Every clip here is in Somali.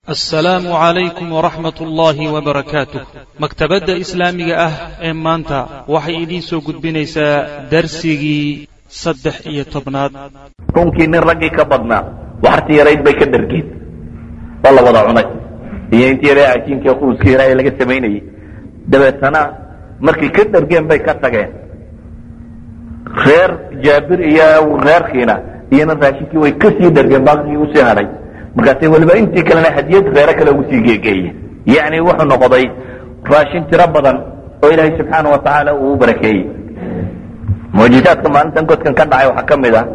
assalaamu calaykum waraxmat ullaahi wabarakaatuh maktabadda islaamiga ah ee maanta waxay idiin soo gudbinaysaa darsigii saddex iyo tobnaad runkii nin raggii ka badnaa waxartii yarayd bay ka dhargeen waa la wada cunay iyo intii yara cajiinka quuskii yaraa ee laga samaynayey dabeetana markay ka dhargeen bay ka tageen reer jaabir iyo reerkiina iyona raashinkii way kasii dhargeen baaqigii usii hadhay markaasay weliba intii kalena hadiyad reere kale ugu sii geegeeye yacni wuxuu noqday raashin tiro badan oo ilaahay subxaana wa tacaala uu u barakeeyey mucjizaadka maalintan godkan ka dhacay waxaa ka mid ah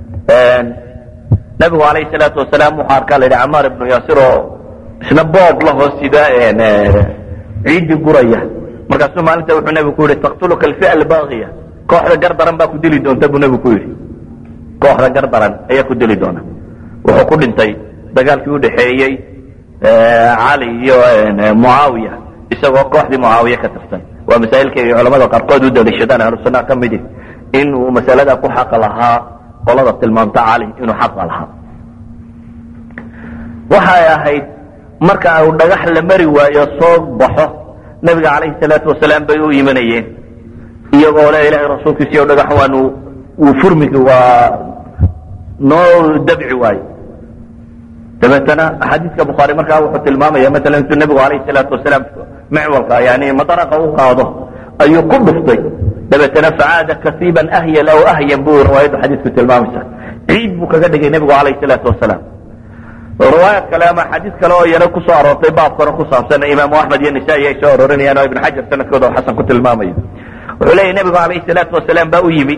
nabigu calayhi salaatu wasalaam wuxuu arkaa la yidhi camaar ibnu yaasir oo isna boog la hoos sida ciiddi guraya markaasuu maalinta wuxuu nebigu ku yidhi taqtuluka alfi'a albaaqiya kooxda gar daran baa ku dili doonta buu nebigu ku yidhi kooxda gar daran ayaa ku dili doona wuxuu ku dhintay dagaalkii u dhaxeeyey cali iyo mucaawiya isagoo kooxdii mucaawiya ka tirsan waa masaa'ilka ay culamada qaarkood u daliishadaan ahlusunnaha ka midi in uu masalada ku xaqa lahaa qolada tilmaamta cali inuu xaqa lahaa waxay ahayd marka uu dhagax la mari waayo soo baxo nabiga calayhi salaatu wasalaam bay u imanayeen iyagoo le ilahay rasuulkiisiyo dhagax waanu uu furmigi waa noo dabci waayo dabeetana xadiiska bukhaari markaa wuxuu tilmaamaya maala intuu nebigu alayh salaatu wasalaam micwalka yani madaraqa u qaado ayuu ku dhuftay dabeetana facaada kasiiban ahyal aw ahyan buu riwaayaddu xadiisku tilmaamaysa ciid buu kaga dhigay nebigu alayh salaatu wasalaam riwaayad kale ama xadiis kale oo yana kusoo aroortay baabkana ku saabsan imaamu axmed iyo nisaa-i ay soo aroorinayaan oo ibn xajar sanadkooda oo xasan ku tilmaamayo wuxuu leeyahy nebigu alayh salaatu wasalaam baa u yimi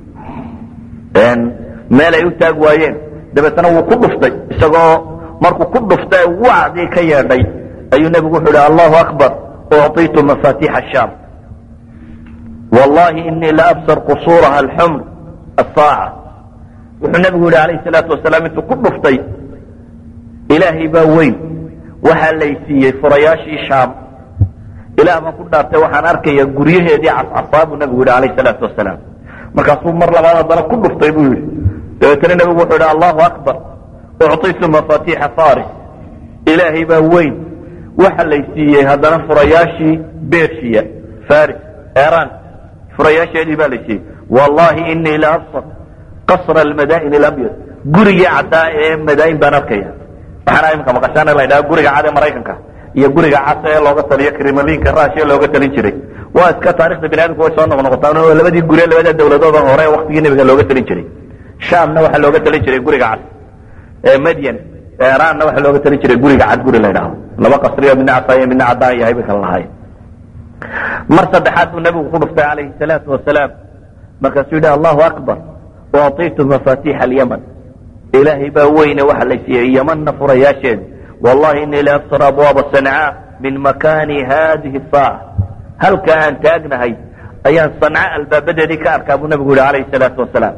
meel ay u taag waayeen dabeetana wuu ku dhuftay isagoo markuu ku dhuftay wacdii ka yeedhay ayuu nebigu wuxuu ihi allahu akbar ucطitu mafaatiixa shaam wallahi inii la absar qusuuraha alxumr asaaca wuxuu nebigu yihi alayh salaatu wasalaam intuu ku dhuftay ilaahay baa weyn waxaa laysiiyey furayaashii shaam ilaah baan ku dhaartay waxaan arkaya guryaheedii cascasaa buu nebigu yihi alayh salaatu wasalaam markaasuu mar labaad haddana ku dhuftay buu yidhi dabeetana nebigu wuxuu yidhi allahu akbar ucطitu mafaatiixa faris ilaahay baa weyn waxa lay siiyey haddana furayaashii bershiya faris eran furayaasheedii baa lay siiyey wallahi inii la absar qasra almadaa'in alabyad gurigii caddaa ee madaayin baan arkaya waxaana imika maqashaana la ydhaha guriga cad ee maraykanka iyo guriga cas ee looga taliyo kremlinka rusia looga talin jiray waa iska taarikhda bini adamku way soo noqnoqotaan oo labadii guri labada dawladooda hore waktigii nebiga looga talin jiray shamna waxaa looga talin jiray guriga cad madyan iranna waxaa looga talin jiray guriga cad guri la ydhaahdo laba qasriyo midna casaayo midna caddaan yahay bay kala lahayn mar saddexaad buu nebigu ku dhuftay calayhi salaatu wasalaam markaasuu yidhi allahu akbar ucطitu mafaatiixa alyaman ilaahay baa weyne waxa la siiyey yamanna furayaasheeda wallahi inii la absar abwaaba sancaa min makani hadihi saaca halka aan taagnahay ayaan sanca albaabadeedii ka arkaa buu nebigu yihi alayhi salaatu wasalaam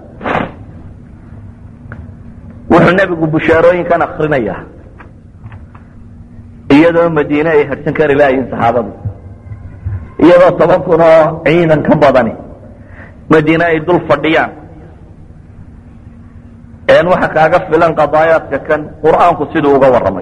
wuxuu nebigu bushaarooyinkan akrinaya iyadoo madiine ay harsan kari laayiin saxaabadu iyadoo toban kun oo ciidan ka badani madiine ay dul fadhiyaan n waxa kaaga filan qadaayaadka kan qur'aanku siduu uga warramay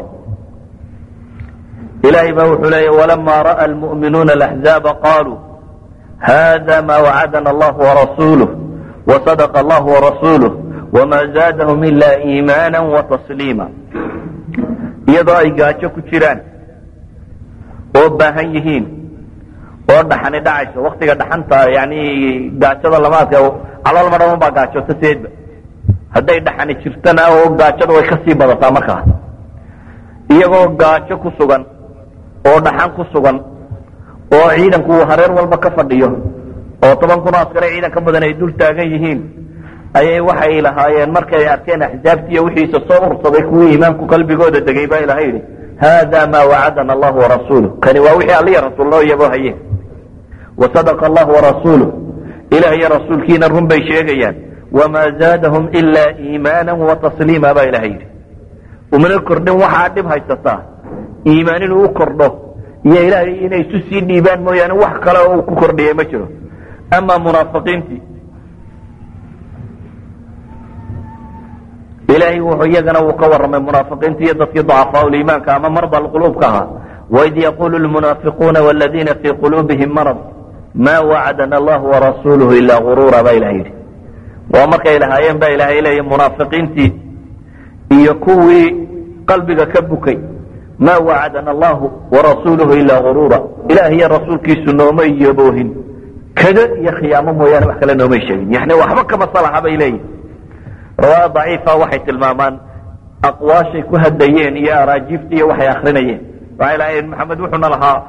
ilahay baa wuxuu leeya walama ra'a almu'minuuna alaxzaaba qaluu hada ma wacadana allahu warasuuluh wasadaqa allahu warasuuluh wma zaadahum ila iimaana watasliima iyadoo ay gaajo ku jiraan oo baahan yihiin oo dhaxani dhacayso waktiga dhaxanta yani gaajada lamaadka calool madhaman baa gaajota seedba hadday dhaxani jirtana oo gaajada way kasii badataa markaa iyagoo gaajo ku sugan oo dhaxan ku sugan oo ciidanku uu hareer walba ka fadhiyo oo toban kun oo askare ciidan ka badan ay dul taagan yihiin ayay waxay lahaayeen markay arkeen axzaabtiiyo wixiisa soo ursaday kuwii iimaanku qalbigooda degay baa ilahay yidhi hada ma wacadana allahu warasuuluh kani waa wixii alliya rasuul loo yabo haye wasadaqa allahu warasuuluh ilah iyo rasuulkiina run bay sheegayaan wamaa zaadahum ilaa iimaana watasliima baa ilahay yidhi umana kordhin waxaa dhib haysataa iimaan inuu u kordho iyo ilaahay inay isu sii dhiibaan mooyaane wax kale oo uu ku kordhiyay ma jiro ama munaafiqiintii ilaahay wuxuu iyagana uu ka warramay munaafiqiinta iyo dadkii ducafaau liimaanka ama marda alquluubka ahaa waid yaqulu lmunaafiquuna waladiina fii quluubihim marad ma wacadana allahu warasuuluhu ilaa guruura baa ilaha yidhi waa markay lahaayeen baa ilaahay leeya munaafiqiintii iyo kuwii qalbiga ka bukay ma wacadana allahu warasuuluhu ilaa guruura ilaah iyo rasuulkiisu noomay yaboohin kaga iyo khiyaamo mooyaane wax kale noomay sheegin yani waxba kama salaxa bay leeyihin riwaaya daciifa waxay tilmaamaan aqwaashay ku hadlayeen iyo araajiifta iyo waxay akrinayeen waxay lahaayeen maxamed wuxuuna lahaa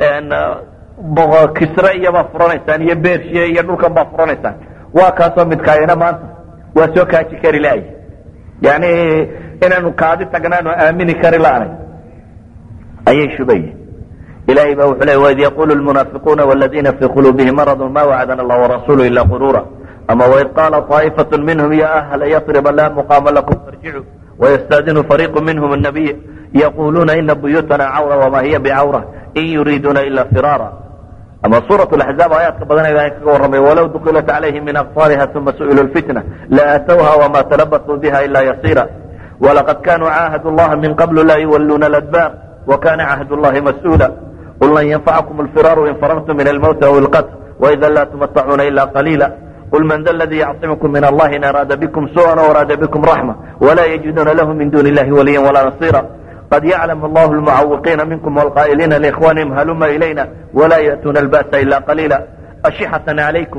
kisre iyobaa furanaysaan iyo bershiya iyo dhulkan baa furanaysaan waa kaasoo midkaayana maanta waa soo kaaji kari laay yani inaanu kaadi tagnaanu aamini kari laanay ayay shubayeen ilahay ba wuxuu le waid yaqulu lmunaafiquuna waladiina fii quluubihim maradun ma wacadana allah warasulu ila gurura ama waid qaala طaa'ifatu minhum ya ahla yasriba la muqaama lakum farjicuu wayastadinu fariiqu minhum الnabiy yaquluuna ina buyuutana cawra wama hiya bicawra in yuriiduuna ila firaara ama suuraة اaxzaab aayaadka badan ilahay kaga warramay walow dukilat calayhim min aqطaariha uma su'ilu اlfitna laatowha wama talabasuu biha ila yasira walaqad kanuu caahadu اllaha min qablu la yuwaluuna اladbaar wakana cahd اllahi mas'uula qul lan yanfacakum اlfiraaru in farartum min almowti aw اlqatl waida la tumatacuuna ila qaliila qul man da ladii yacصimkum min allahi in araada bikum suءa w araada bikum raxma wala yajiduuna lahu min duni illahi waliya walaa nasira qad yaclam allah lmucawiqiina minkum wlqaa'iliina liikhwanihim haluma ilayna wala ya'tuuna alba'sa ila qaliila ashixatan calaykum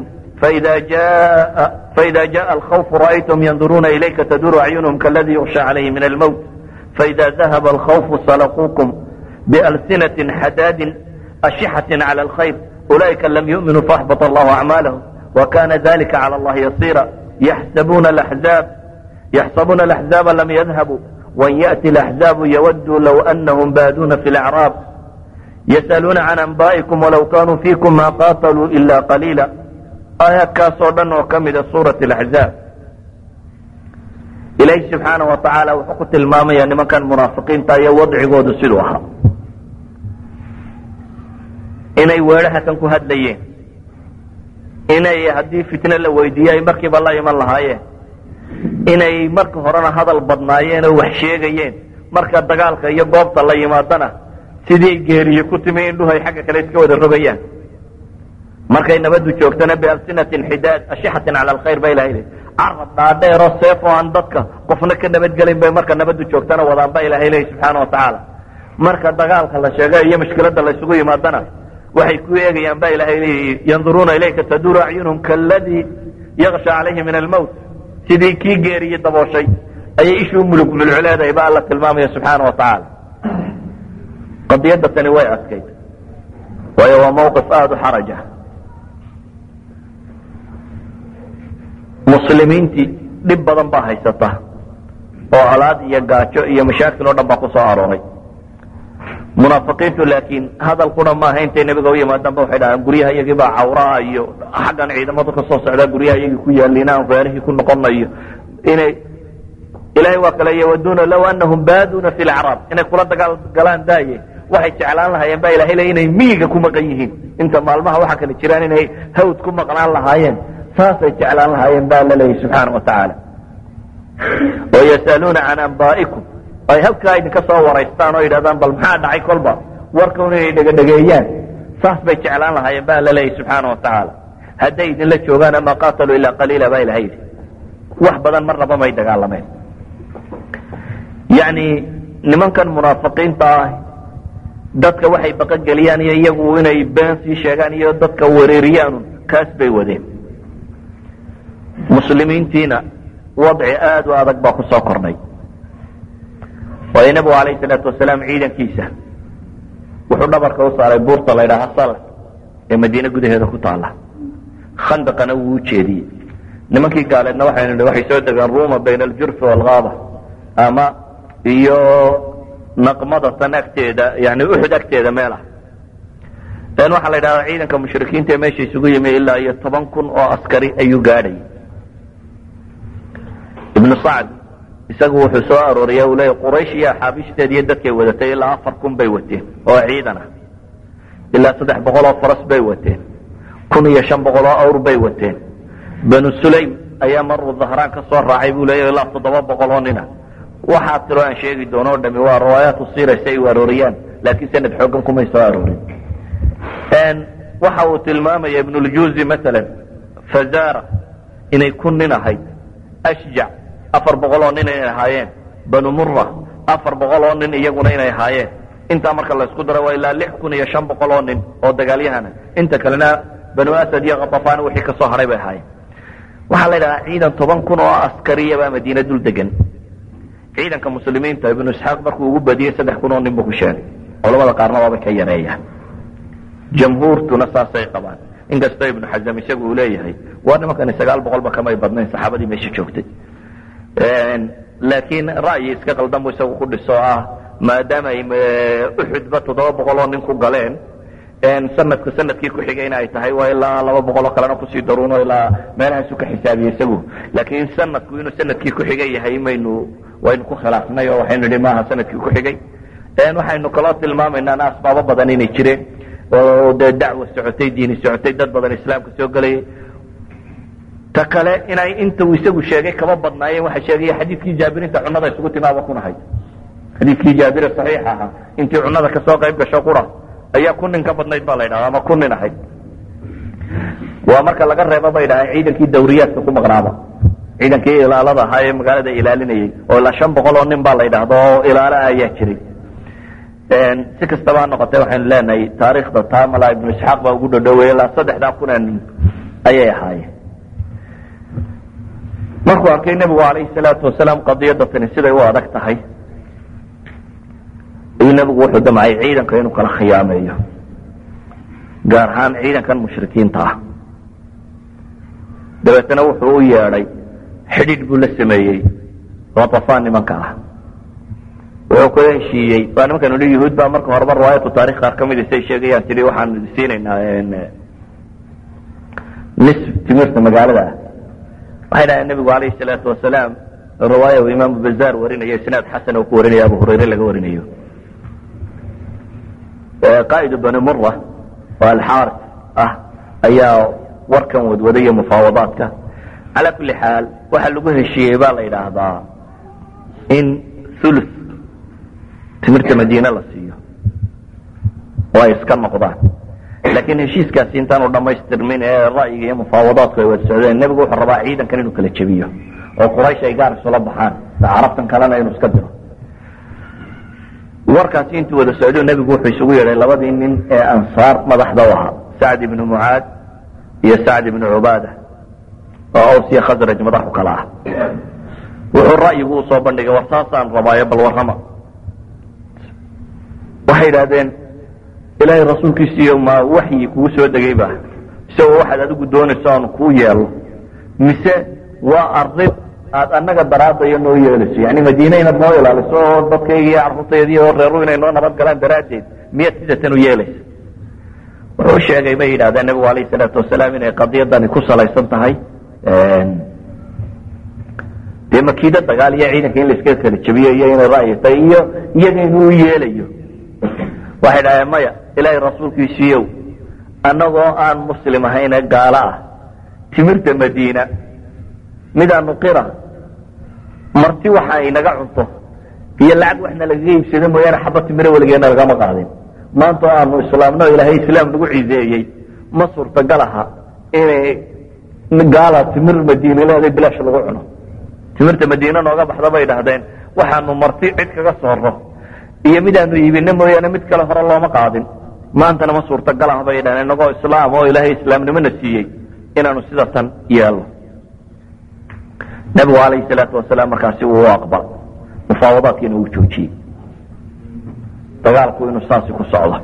faida jaءa alkhawfu ra'aytum yanduruuna ilayka taduru acyunhum kaladii yuksha calayhi min almowt faida dahaba alkhawfu salaquukum bialsinatin xadaadin ashixatin cala alkhayr ulaئika lam yu'minuu faأxbط allahu acmaalahum wakana dalika calى allahi yasira yaxsabuuna alaxzaaba lam yadhabuu وan yأti الأحزاab ywaduu low أnahum baaduuna fi اlأcraab yasأaluuna can anbaئikum walow kanuu fiikum ma qataluu ila qaliila aayaadkaasoo dhan oo ka mida suuraة الأxzaab ilaahi subxaanaه wa tacaala wuxuu ku tilmaamaya nimankan munaafiqiinta iyo wadcigoodu siduu ahaa inay weedhaha kan ku hadlayeen inay haddii fitne la weydiiye ay markiiba la iman lahaayeen inay marka horena hadal badnaayeen oo wax sheegayeen marka dagaalka iyo goobta la yimaadana sidii geeriye ku timi indhuhay xagga kale iska wada rogayaan markay nabadu joogtana bialsinatin xidaad ashixatin cala alkhayr ba ilahay leey carab dhaadheero seef oo aan dadka qofna ka nabadgelin bay marka nabadu joogtana wadaan ba ilahay leey subxaana wa tacaala marka dagaalka la sheega iyo mushkilada la isugu yimaadana waxay ku eegayaan ba ilahay leey yanduruuna ilayka taduru acyunhum kaladii yaksha calayhi min almowt sidii kii geeriye dabooshay ayay ishuu mulug mulculeedahay ba alla tilmaamaya subxaana wa tacaala qadiyadda tani way adkayd waayo waa mawqif aada u xaraja muslimiintii dhib badan baa haysata oo colaad iyo gaajo iyo mashaakil oo dhan baa ku soo arooray munaafiqiintu laakiin hadalkuna maaha intay nebiga u yimaadaanba waxay dhahaan guryaha iyagii baa cawraa iyo xaggan ciidamadu ka soo socdaa guryaha iyagii ku yaaliin aan reerihii ku noqonayo inay ilahay waa kale yawaduuna low anahum baaduuna fi lacraab inay kula dagaal galaan daaye waxay jeclaan lahaayeen ba ilahay le inay miyiga ku maqan yihiin inta maalmaha waxa kale jiraan inay hawd ku maqnaan lahaayeen saasay jeclaan lahaayeen ba alla leeyahy subxaana wa tacaala wayas'aluuna can anbaa'ikum ay halkaa idinka soo waraystaan oo yidhahdaan bal maxaa dhacay kolba warkan inay dhegadhegeeyaan saas bay jeclaan lahaayeen ba alla leeyahy subxaana wa tacaala hadday idinla joogaan ama qaataluu ilaa qaliila ba ilahay yidhi wax badan marnaba may dagaalameen yani nimankan munaafiqiinta ah dadka waxay baqogeliyaan iyo iyagu inay been sii sheegaan iyo dadka wereeriyaanu kaas bay wadeen muslimiintiina wadci aada u adag baa ku soo kornay waayo nebigu alayh salaatu wasalaam ciidankiisa wuxuu dhabarka u saaray buurta la ydhaha sal ee madiine gudaheeda ku taala khandaqana wuu ujeediyey nimankii gaaleedna waxaynu nihi waxay soo degeen ruma bayna aljurfi waalgaaba ama iyo naqmada tan agteeda yani uxud agteeda meel ah n waxaa la yidhahdaa ciidanka mushrikiinta ee meesha isugu yimi ilaa iyo toban kun oo askari ayuu gaadhay ibnu sacd isagu wuxuu soo arooriya uu leeya quraysh iyo axaabiishdeed iyo dadkay wadatay ilaa afar kun bay wateen oo ciidan ah ilaa saddex boqol oo faras bay wateen kun iyo shan boqol oo awr bay wateen banu sulaym ayaa maruu dahraan ka soo raacay buu leeya ilaa toddoba boqol oo nina waxaa tiro aan sheegi doono o dhami waa riwaayaatu siira si ay u arooriyaan laakiin sanad xoogan kumay soo aroorin waxa uu tilmaamaya ibnuljuzi maalan fazara inay ku nin ahayd ashjac afar boqol oo nin inay ahaayeen banu mura afar boqol oo nin iyaguna inay ahaayeen intaa marka laysku daro waa ilaa lix kun iyo shan boqol oo nin oo dagaalyahana inta kalena banu asad iyo katafaan wixii ka soo haray bay ahaayeen waxaa la yidhahaa ciidan toban kun oo askariya baa madiina dul degan ciidanka muslimiinta ibnu isxaaq markuu ugu badiyey saddex kun oo nin buu ku sheegay culamada qaarna waabay ka yareeyaan jamhuurtuna saasay qabaan inkastoo ibnu xazam isagu uu leeyahay waa nimankani sagaal boqolba kamay badnayn saxaabadii meesha joogtay laakiin ra'yi iska qaldan buu isagu ku dhiso ah maadaama ay uxudba toddoba boqol oo nin ku galeen sanadka sanadkii ku xigay in ay tahay waa ilaa laba boqol oo kalena kusii daruuno ilaa meelahaasu ka xisaabiyey isagu laakiin sanadku inuu sanadkii ku xigay yahay maynu waynu ku khilaafnay oo waxaynu idhi maaha sanadkii ku xigay waxaynu kaloo tilmaamaynaa asbaabo badan inay jireen oo dee dacwa socotay diini socotay dad badan islaamka soo gelayay ta kale inay inta uu isagu sheegay kaba badnaayeen waxa sheegaya xadiidkii jaabirinta cunada isugu timaaba kunahayd xadiidkii jaabire saxiix ahaa intii cunada kasoo qayb gasho qura ayaa ku nin ka badnayd baa la ydhaha ama ku nin ahayd waa marka laga reebo bay dhahaan ciidankii dawriyaadka ku maqnaaba ciidankii ilaalada ahaa ee magaalada ilaalinayay oo ilaa shan boqol oo nin baa la ydhaahdo oo ilaala ayaa jiray si kastaba ha noqotee waxaynu leenahay taariikhda tamala ibnu isxaaq baa ugu dhodhowey ilaa saddexdaa kuna nin ayay ahaayeen markuu arkay nebigu alayhi salaatu wasalaam qadiyadda tani siday u adag tahay ayuu nebigu wuxuu damcay ciidanka inuu kala khiyaameeyo gaar ahaan ciidankan mushrikiinta ah dabeetana wuxuu u yeedhay xidhiidh buu la sameeyey ratafaan nimanka ah wuxuu kula heshiiyey waa nimankan hi yahuud baa marka horeba riwaayatu taarikh qaar kamid say sheegayaan tidhi waxaan siinaynaa nis timirta magaalada ah waxay dhahdeen nebigu alayhi salaatu wasalaam riwaaya uu imaamu bazaar warinayo isnaad xasan oo ku warinayo abu hurayre laga warinayo qaa'idu bani mura oo alxaaris ah ayaa warkan wadwadaya mufaawadaadka calaa kulli xaal waxaa lagu heshiiyey baa la yidhaahdaa in ulu timirta madiine la siiyo oo ay iska noqdaan laakiin heshiiskaasi intaanu dhammaystirmin ee ra'yiga iyo mufaawadaadku ay wada socdeen nebigu wuxuu rabaa ciidankan inuu kala jebiyo oo quraysh ay gaar isula baxaan carabtan kalena inuu iska diro warkaasi intuu wada socdo nebigu wuxuu isugu yeedhay labadii nin ee ansaar madaxda u ahaa sacd ibnu mucaad iyo sacd ibnu cubaada oo awsiya khasraj madaxu kala ah wuxuu ra'yigu usoo bandhigay war saasaan rabaayo bal warrama waxay idhahdeen ilaahay rasuulkiisiiyo ma waxyi kugu soo degay ba isagoo waxaad adigu doonayso aanu kuu yeelo mise waa arin aad annaga daraadayo noo yeelayso yani madiine inaad noo ilaaliso oo dadkayga iyo carruurtaydi oo reeru inay noo nabad galaan daraaddeed miyaad sidatan u yeelaysa wuxuu sheegay bay yidhahdeen nebigu alayh salaatu wasalaam inay qadiyadani ku salaysan tahay dee makiida dagaal iyo ciidanka in laiska kala jebiyo iyo inay ra'yi tahay iyo iyaga inuu yeelayo waxay dhahdeen maya ilaahay rasuulkiisiiyow annagoo aan muslim ahayne gaalo ah timirta madiina midaanu qira marti waxa inaga cunto iyo lacag waxna lagaga iibsado mooyaane xaba timiro weligeena lagama qaadin maanta oo aanu islaamno ilaahay islaam nagu ciseeyey ma suurtagal aha inay gaala timir madiine leeday bilaash lagu cuno timirta madiine nooga baxda bay dhahdeen waxaanu marti cid kaga sooro iyo midaanu iibino mooyaane mid kale hore looma qaadin maantana ma suurtagal ah bay dhahdeen inagoo islaam oo ilaahay islaamnimona siiyey inaanu sida tan yeelno nabigu alayhi salaatu wasalaam markaasi uu aqbal mufaawadaadkiina uu joojiyey dagaalku inuu saasi ku socdo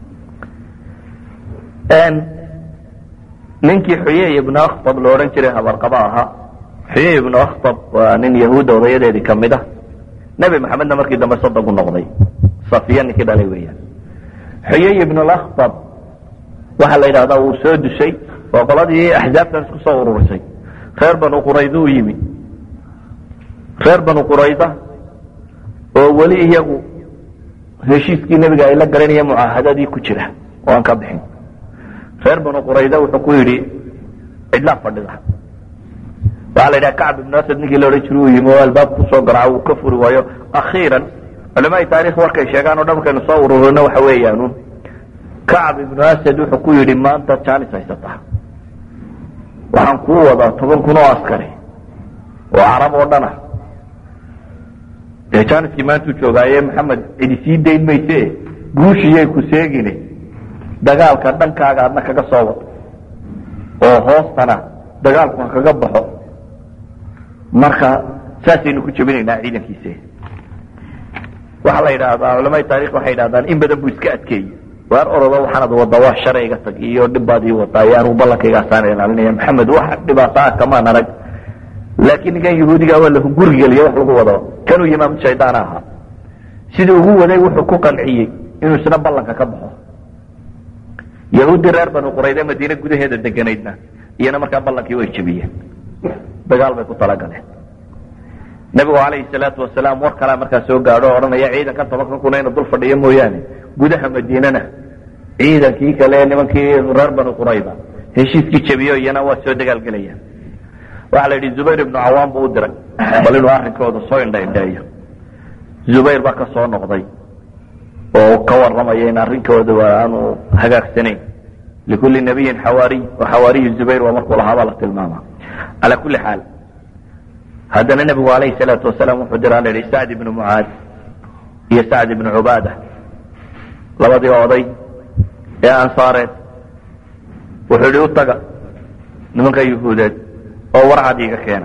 ninkii xuyey ibnu akhtab lo odhan jiray habarqaba ahaa xuyey ibnu akhtab waa nin yahuudda odayadeedii kamid ah nebi maxamedna markii dambe sodogu noqday safiya ninkii dhalay weeyaan xuyey ibnu akhtab waxaa la yidhahdaa wuu soo dusay oo qoladii axzaabtan isku soo ururisay reer banu qurayda u yimi reer banu qurayda oo weli iyagu heshiiskii nebiga ay la garanaya mucaahadadii ku jira oo aan ka bixin reer banu qurayda wuxuu ku yidhi cidlaa fadhida waxaa la yidhaha kacb ibnu asad ninkii la odhan jira uu yimi oo albaab kusoo garaaco uu ka furi waayo akhiiran culamaai taarikh warkay sheegaan o dhan markaynu soo ururino waxa weeyaan kacb ibnu asad wuxuu ku yidhi maanta jaanis haysataa waxaan kuu wadaa toban kun oo askari oo carab oo dhan ah dee jaaniskii maantuu joogaaye maxamed cidi sii dayn mayse guushiyay ku seegine dagaalka dhankaaga adna kaga soo wado oo hoostana dagaalku ha kaga baxo marka saasaynu ku jebinaynaa ciidankiise waxaa la yidhaahdaa culamada taarikh waxay yidhahdaan in badan buu iska adkeeyey waar orodo waxaanad wada wax sharayga tag iyo dhibbaad ii wadaa iyo anugu ballankaygaasaan ilaalinaya maxamed wax dhibaato ah kamaan arag laakiin ninkan yahuudiga waa la gurigeliya wax lagu wado kanuu yimaam shaydaan ahaa sidii ugu waday wuxuu ku qanciyey inuu isna ballanka ka baxo yahuuddii reer banu qurayde madiine gudaheeda deganaydna iyana markaa ballankii way jebiyeen dagaal bay ku talagaleen nabigu calayhi salaatu wasalaam war kalaa markaa soo gaadho o odhanaya ciidankan tobankan kuna inu dul fadhiyo mooyaane gudaha madiinana ciidankii kale nimankii reer banu qurayda heshiiskii jebiyo iyana waa soo dagaalgelayaan waxaa la yidhi zubayr ibnu cawaam buu u diray bal inuu arrinkooda soo indhaindheeyo zubayr baa ka soo noqday oo ka warramaya in arrinkooda aanu hagaagsanayn likulli nabiyin xawaariy oo xawaariyu zubayr waa markuu lahaabaa la tilmaama calaa kulli xaal haddana nebigu calayhi salaatu wasalaam wuxuu diraa la yidhi sacd ibnu mucaad iyo sacd ibnu cubaada labadii oday ee ansaareed wuxuu yidhi u taga nimanka yuhuudeed oo warcad iga keena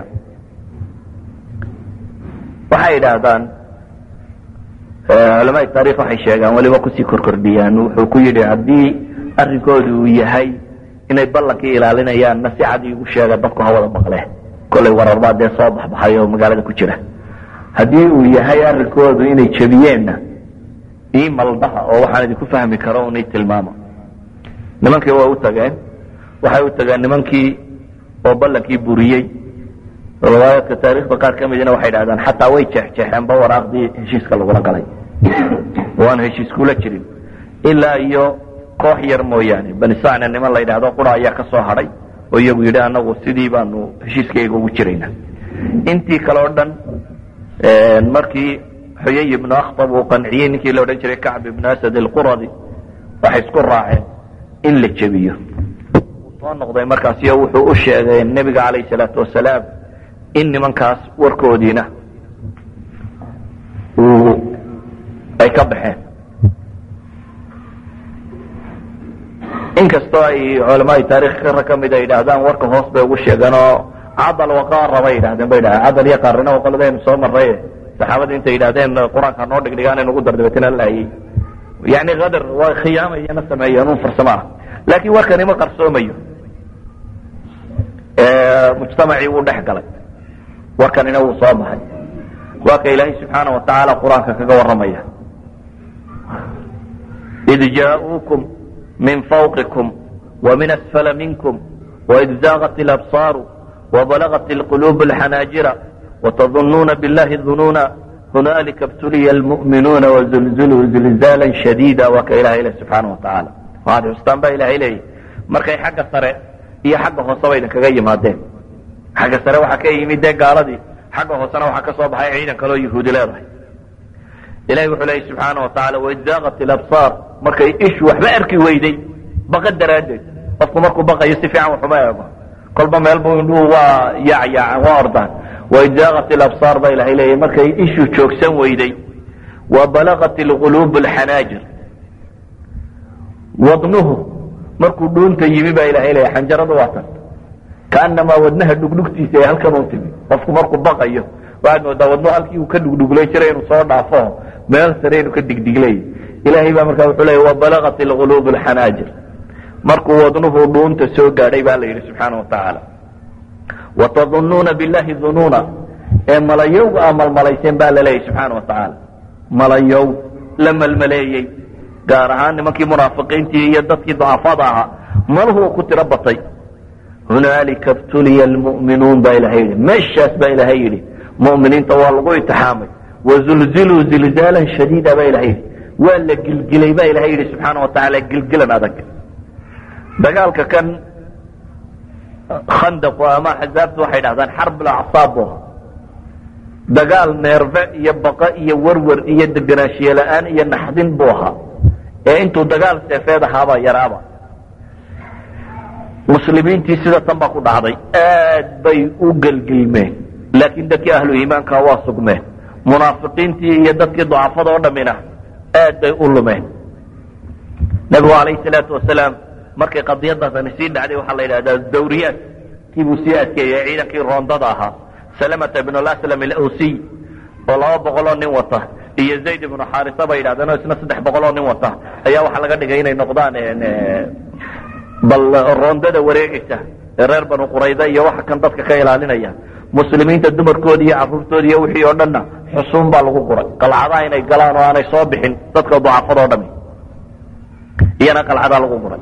waxay yidhaahdaan culamaai taarikh waxay sheegaan weliba kusii korkordhiyaan wuxuu ku yidhi haddii arrinkoodu uu yahay inay ballankii ilaalinayaanna si cad iigu sheega dadku ha wada maqle kollay wararbaa dee soo baxbaxay oo magaalada ku jira haddii uu yahay arrinkoodu inay jebiyeenna ii maldhaha oo waxaan idinku fahmi karo unay tilmaama nimankii waa u tageen waxay u tageen nimankii oo ballankii buriyey riwaayaadka taarikhda qaar ka midina waxay dhahdaan xataa way jeexjeexeenba waraaqdii heshiiska lagula galay oo aan heshiis kula jirin ilaa iyo koox yar mooyaane bani sacna niman la yidhahdo qura ayaa ka soo hadhay oo iyagu yidhi anagu sidii baanu heshiiskayga ugu jiraynaa intii kale o dhan markii xuyay ibnu akhtab uu qanciyey ninkii la odhan jiray kacb ibnu asad alquradi waxay isku raaceen in la jebiyo soo noqday markaasiyo wuxuu u sheegay nebiga calayh salaatu wasalaam in nimankaas warkoodiina uu ay ka baxeen inkastoo ay culamaai taarikh kara ka mid a yidhaahdaan warka hoos bay ugu sheegeen oo cadal waqaara bay yidhahdeen bay dhahdeen cadal iyo qaarina oo qoladaynu soo marray saxaabada intay yidhahdeen qur-aanka noo dhigdhigaan nugu dardabeetna laayey yani kadar waa khiyaama iyana sameeyeen un farsamo ah laakiin warkani ma qarsoomayo mujtamacii wuu dhex galay warkanina wuu soo baxay waa ka ilaahay subxaana wa tacaala qur-aanka kaga warramaya id jaauukum min fawqikum وmin asfala minkum وid zaagat اlabصaaru وbalagat اlquluub اlxanaajira وتظunuuna biاllahi ظunuuna hunaalika اbtuliya اlmuؤminuuna وزulzuluu zilzaala shadiida waa ka ilahay le subxaana wa tacaala waxaad xustaan baa ilahay leeyahy markay xagga sare iyo xagga hooseba idinkaga yimaadeen xagga sare waxaa ka yimid dee gaaladii xagga hoosena waxaa ka soo baxay ciidan kaloo yahuudi leedahay ilahi wuxuu leeyay subxaana wa tacala waid zaagat ilabsaar markay ishu waxba arki weyday baqa daraaddeed qofku markuu baqayo si fiican waxuma eego kolba meelbu indhuhu waa yaacyaacan waa ordaan waid zaagat ilabsaar baa ilahay leeyahy markay ishu joogsan weyday wa balagat ilquluub alxanaajir wadnuhu markuu dhuunta yimi baa ilahay leeyahy xanjaradu waa tan kaanamaa wadnaha dhugdhugtiisa ee halkan u timi qofku markuu baqayo waxaad moodaa wadnuhu halkii uu ka dhugdhuglay jiray inuu soo dhaafo meel sare inuu ka digdiglay ilahay baa markaa wuxuu leeya wabalagat ilquluub alxanaajir markuu wadnuhu dhuunta soo gaadhay baa la yidhi subxaana wa tacaala watadunnuuna billahi dunuuna ee malayowga aa malmalayseen baa la leeyahy subxaana wa tacaala malayow la malmaleeyey gaar ahaan nimankii munaafiqiintii iyo dadkii ducafaada ahaa maluhu ku tiro batay hunaalika btuliya almu'minuun baa ilahay yidhi meeshaas baa ilahay yidhi mu'miniinta waa lagu itixaamay wazulziluu zilzaalan shadiida baa ilahay yidhi waa la gilgilay baa ilahay yidhi subxaana wa tacaala gilgilan adag dagaalka kan khandaqu ama axzaabtu waxay dhahdaan xarb lacsaab bu ahaa dagaal neerfe iyo baqa iyo werwer iyo deganaanshiye la-aan iyo naxdin buu ahaa ee intuu dagaal seefeed ahaabaa yaraaba muslimiintii sida tan baa ku dhacday aad bay u gelgilmeen laakiin dadkii ahlu iimaanka waa sugmeen munaafiqiintii iyo dadkii ducafada oo dhammina aad bay u lumeen nebigu calayhi salaatu wasalaam markay qadiyadaasani sii dhacday waxaa la yidhahdaa dawriyaad kii buu sii adkeeyey ciidankii roondada ahaa salamata ibn laslam alawsiy oo laba boqoloo nin wata iyo zayd ibnu xaarisa bay yidhahdeen oo isna saddex boqoloo nin wata ayaa waxaa laga dhigay inay noqdaan bal roondada wareegaysa ee reer banu qurayda iyo waxa kan dadka ka ilaalinaya muslimiinta dumarkooda iyo caruurtooda iyo wixii oo dhanna xusuun baa lagu guray qalcadaha inay galaan oo aanay soo bixin dadka ducafada o dhami iyana qalcadaa lagu guray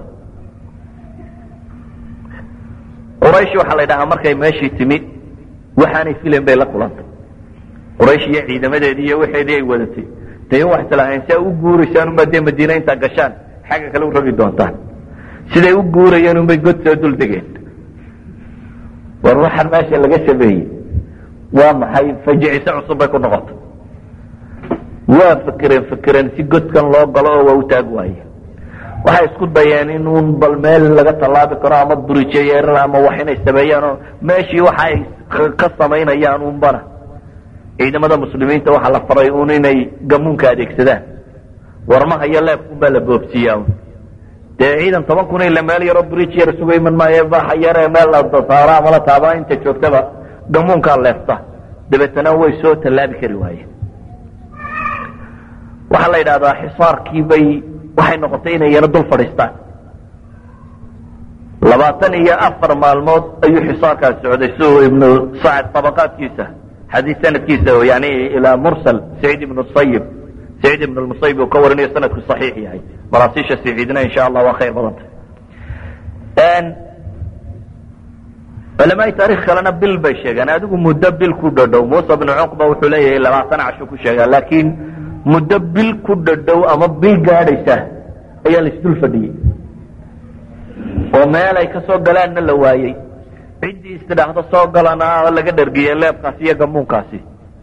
quraysh waxaa la ydhahaa markay meeshii timi waxaanay filan bay la kulantay quraysh iyo ciidamadeedii iyo waxeedii ay wadatay de in wax islahayn si a u guuraysaan unbaa dee madiina intaa gashaan xagga kale u rogi doontaan siday u guurayeen unbay god soo dul degeen war waxaan meesha laga sameeyey waa maxay fajiciso cusub bay ku noqotay waa fekereen fekereen si godkan loo galo oo waa u taag waaye waxay isku dayeen in un bal meel laga tallaabi karo ama durijeyeeran ama wax inay sameeyaan oo meeshii waxa ay ka samaynayaan unbana ciidamada muslimiinta waxaa la faray un inay gamuunka adeegsadaan warmaha iyo leebkunbaa la boobsiiyaa dee ciidan toban kun ila meel yaroo bridge yar suga iman maayo baxa yaree meel la saaro ama la taabaa inta joogtaba gamuunkaa leefta dabeetana way soo tallaabi kari waayeen waxaa la yidhahdaa xisaarkii bay waxay noqotay inay yana dul fadhiistaan labaatan iyo afar maalmood ayuu xisaarkaas socday si uu ibnu sacad tabaqaadkiisa xadiis sanadkiisa yani ilaa mursal saciid ibnu sayib saciid ibn lmusayib uu ka warinayo sanadku saxiix yahay maraasiisha saciidna insha allah waa khayr badanta culamaai taarikh kalena bil bay sheegaan adigu muddo bil ku dhadhow muusa bnu cuqba wuxuu leeyahay labaatan casho ku sheegaa laakiin muddo bil ku dhadhow ama bil gaadhaysa ayaa la isdul fadhiyey oo meel ay ka soo galaanna la waayey ciddii istidhaahdo soo galana laga dhargiyey leebkaasi iyo gamuunkaasi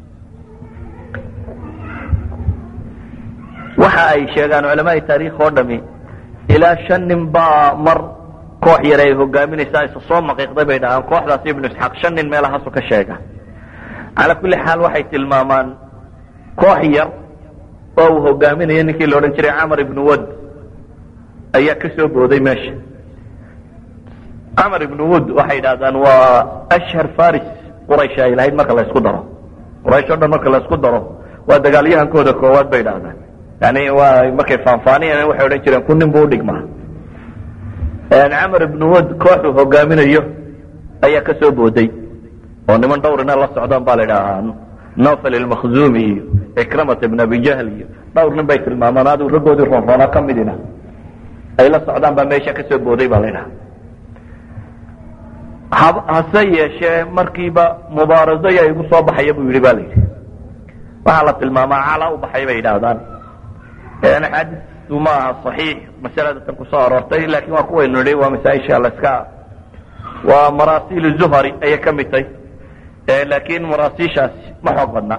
waxa ay sheegaan culamaai taarikh oo dhami ilaa shan nin baa mar koox yar ay hogaaminaysaa isa soo maqiiqday bay dhahaan kooxdaasi ibnu isxaaq shan nin meelahaasu ka sheega calaa kulli xaal waxay tilmaamaan koox yar oo uu hogaaminayo ninkii la odhan jiray camar ibnu wad ayaa ka soo booday meesha camar ibnu wud waxay yidhahdaan waa ashhar faris quraysh ay lahayd marka la isku daro quraysh o dhan marka la isku daro waa dagaalyahankooda koowaad bay idhahdaan yani waa markay faanfaaniyeen waxay odhan jireen kun nin buu udhigmaa camar ibnu wad kooxuu hogaaminayo ayaa ka soo booday oo niman dhowrina la socdaan baa la idhahaa nofel ilmakhzumi iyo ikramat ibn abi jahl iyo dhowr nin bay tilmaamaan adigu raggoodii roonroona ka midina ay la socdaan baa meesha ka soo booday baa la idhaha hase yeeshee markiiba mubaaraso yaa igu soo baxaya buu yidhi ba la yidhi waxaa la tilmaamaa cala u baxay bay yidhaahdaan axaadiistu ma aha صaxiix masalada tan kusoo aroortay lakin waa kuwaynu nihi waa masaaisha laska waa marasiil zuhari ayay ka mid tahy laakin maraasiishaasi ma xoog badna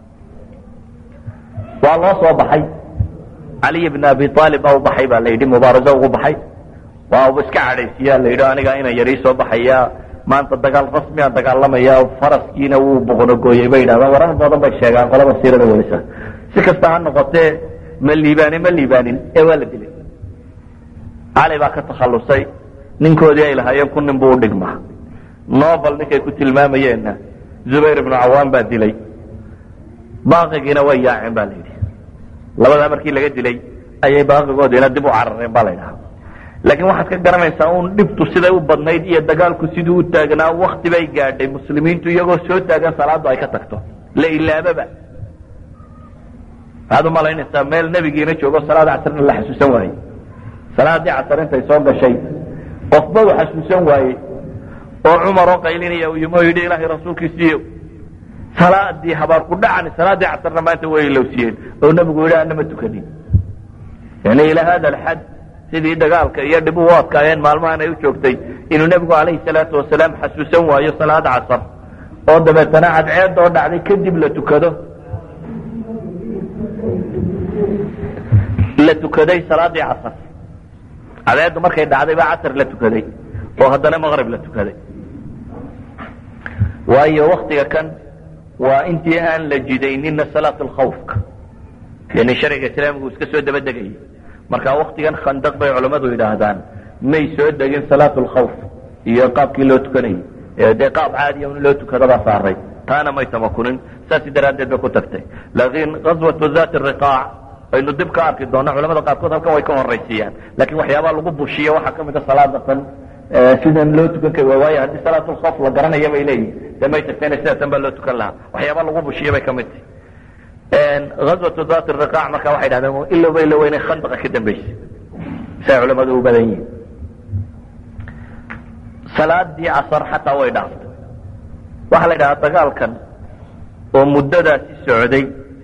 waa loo soo baxay caliy bn abi aalib a u baxay ba la yidhi mubaaraso ugu baxay waa iska cadhaysiya la yidhi aniga ina yarii soo baxaya maanta dagaal rasmiaan dagaalamaya faraskiina wuu boqonogooyey bay yidhahdaan warar badan bay sheegaan qolada siirada welisa si kasta ha noqotee ma liibaanin ma liibaanin ee waa la dilay cali baa ka takhalusay ninkoodii ay lahaayeen kun nin buu udhigmaa nobel ninkay ku tilmaamayeenna zubayr ibnu cawaan baa dilay baaqigiina way yaaceen ba la yidhi labadaa markii laga dilay ayay baaqigoodiina dib u carareen ba la ydhaha laakiin waxaad ka garanaysaa un dhibtu siday u badnayd iyo dagaalku siduu u taagnaa wakti bay gaadhay muslimiintu iyagoo soo taagan salaadu ay ka tagto la ilaababa waxaad u malaynaysaa meel nebigiina joogo salaada casrna la xasuusan waayey salaadii casar intay soo gashay qofba u xasuusan waayey oo cumar oo qaylinaya u yimi oo yidhi ilaahay rasuulkiisiiyo salaadii habaar ku dhacani salaadii casarna maanta way ilowsiyeen oo nebigu yidhi anama tukanin yani ilaa hada alxad sidii dagaalka iyo dhib u adkaayeen maalmahan ay u joogtay inuu nebigu calayhi salaatu wasalaam xasuusan waayo salaad casar oo dabeetana cadceed oo dhacday kadib la tukado la tukaday salaadii casar cadceeddu markay dhacday baa casar la tukaday oo haddana maqrib la tukaday waayo waktiga kan waa intii aan la jidaynina salaat lkhawfka yani sharciga islaamigu iska soo daba degayay marka waktigan khandaq bay culammadu yidhaahdaan may soo degin salaat lkhawf iyo qaabkii loo tukanayay ee dee qaab caadiya in loo tukadabaa saaray taana may tamakunin saasi daraaddeed bay ku tagtay laakiin gaswatu zat riqaac aynu dib ka arki doona culamada qaarkood halkan way ka horaysiiyaan lakin waxyaabaa lagu bushiya waxaa kamid a salaada tan sidan loo tukan kari waay waayo haddii salaatulkhawf la garanaya bay leeyihin de may tagtayna sida tan baa loo tukan lahaa waxyaabaa lagu bushiya bay kamid tahy gaswatu zat riqaac marka waxay dhahdeen ilowba ilowa inay khandaqa ka dambeysay say culamadu u badan yihin salaadii casar xataa way dhaaftay waxaa la yidhahdaa dagaalkan oo muddadaasi socday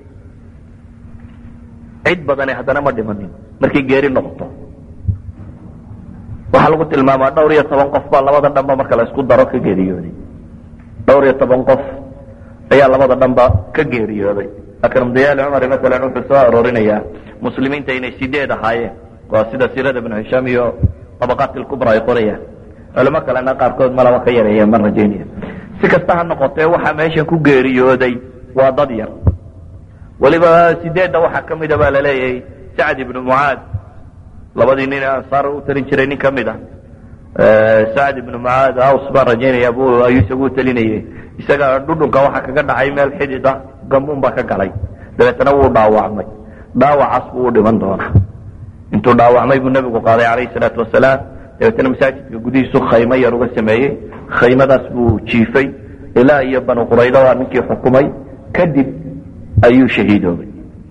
cid badani haddana ma dhimanin markay geeri noqoto waxaa lagu tilmaamaa dhowr iyo toban qof baa labada dhanba marka la isku daro ka geeriyooday dhowr iyo toban qof ayaa labada dhanba ka geeriyooday akram dayaali cumari masalan wuxuu soo aroorinayaa muslimiinta inay sideed ahaayeen waa sida siirada ibnu hishaam iyo tabaqaat ilkubra ay qorayaan culimo kalena qaarkood malaba ka yareeyeen ma rajaynaya si kasta ha noqotee waxaa meeshan ku geeriyooday waa dad yar weliba sideedda waxaa ka mida baa laleeyahay sacd ibnu mucaad labadii nin ansaar u talin jiray nin ka mid a sacd ibnu mucaad aws baan rajaynaya bu ayuu isagu u talinayay isaga dhudhunka waxaa kaga dhacay meel xidid ah gamuun baa ka galay dabeetana wuu dhaawacmay dhaawacaas buu u dhiman doonaa intuu dhaawacmay buu nebigu qaaday calayhi salaatu wasalaam dabeetana masaajidka gudihiisu khaymo yar uga sameeyey khaymadaas buu jiifay ilaa iyo banu qurayda waa ninkii xukumay kadib ayuu shahiidoobay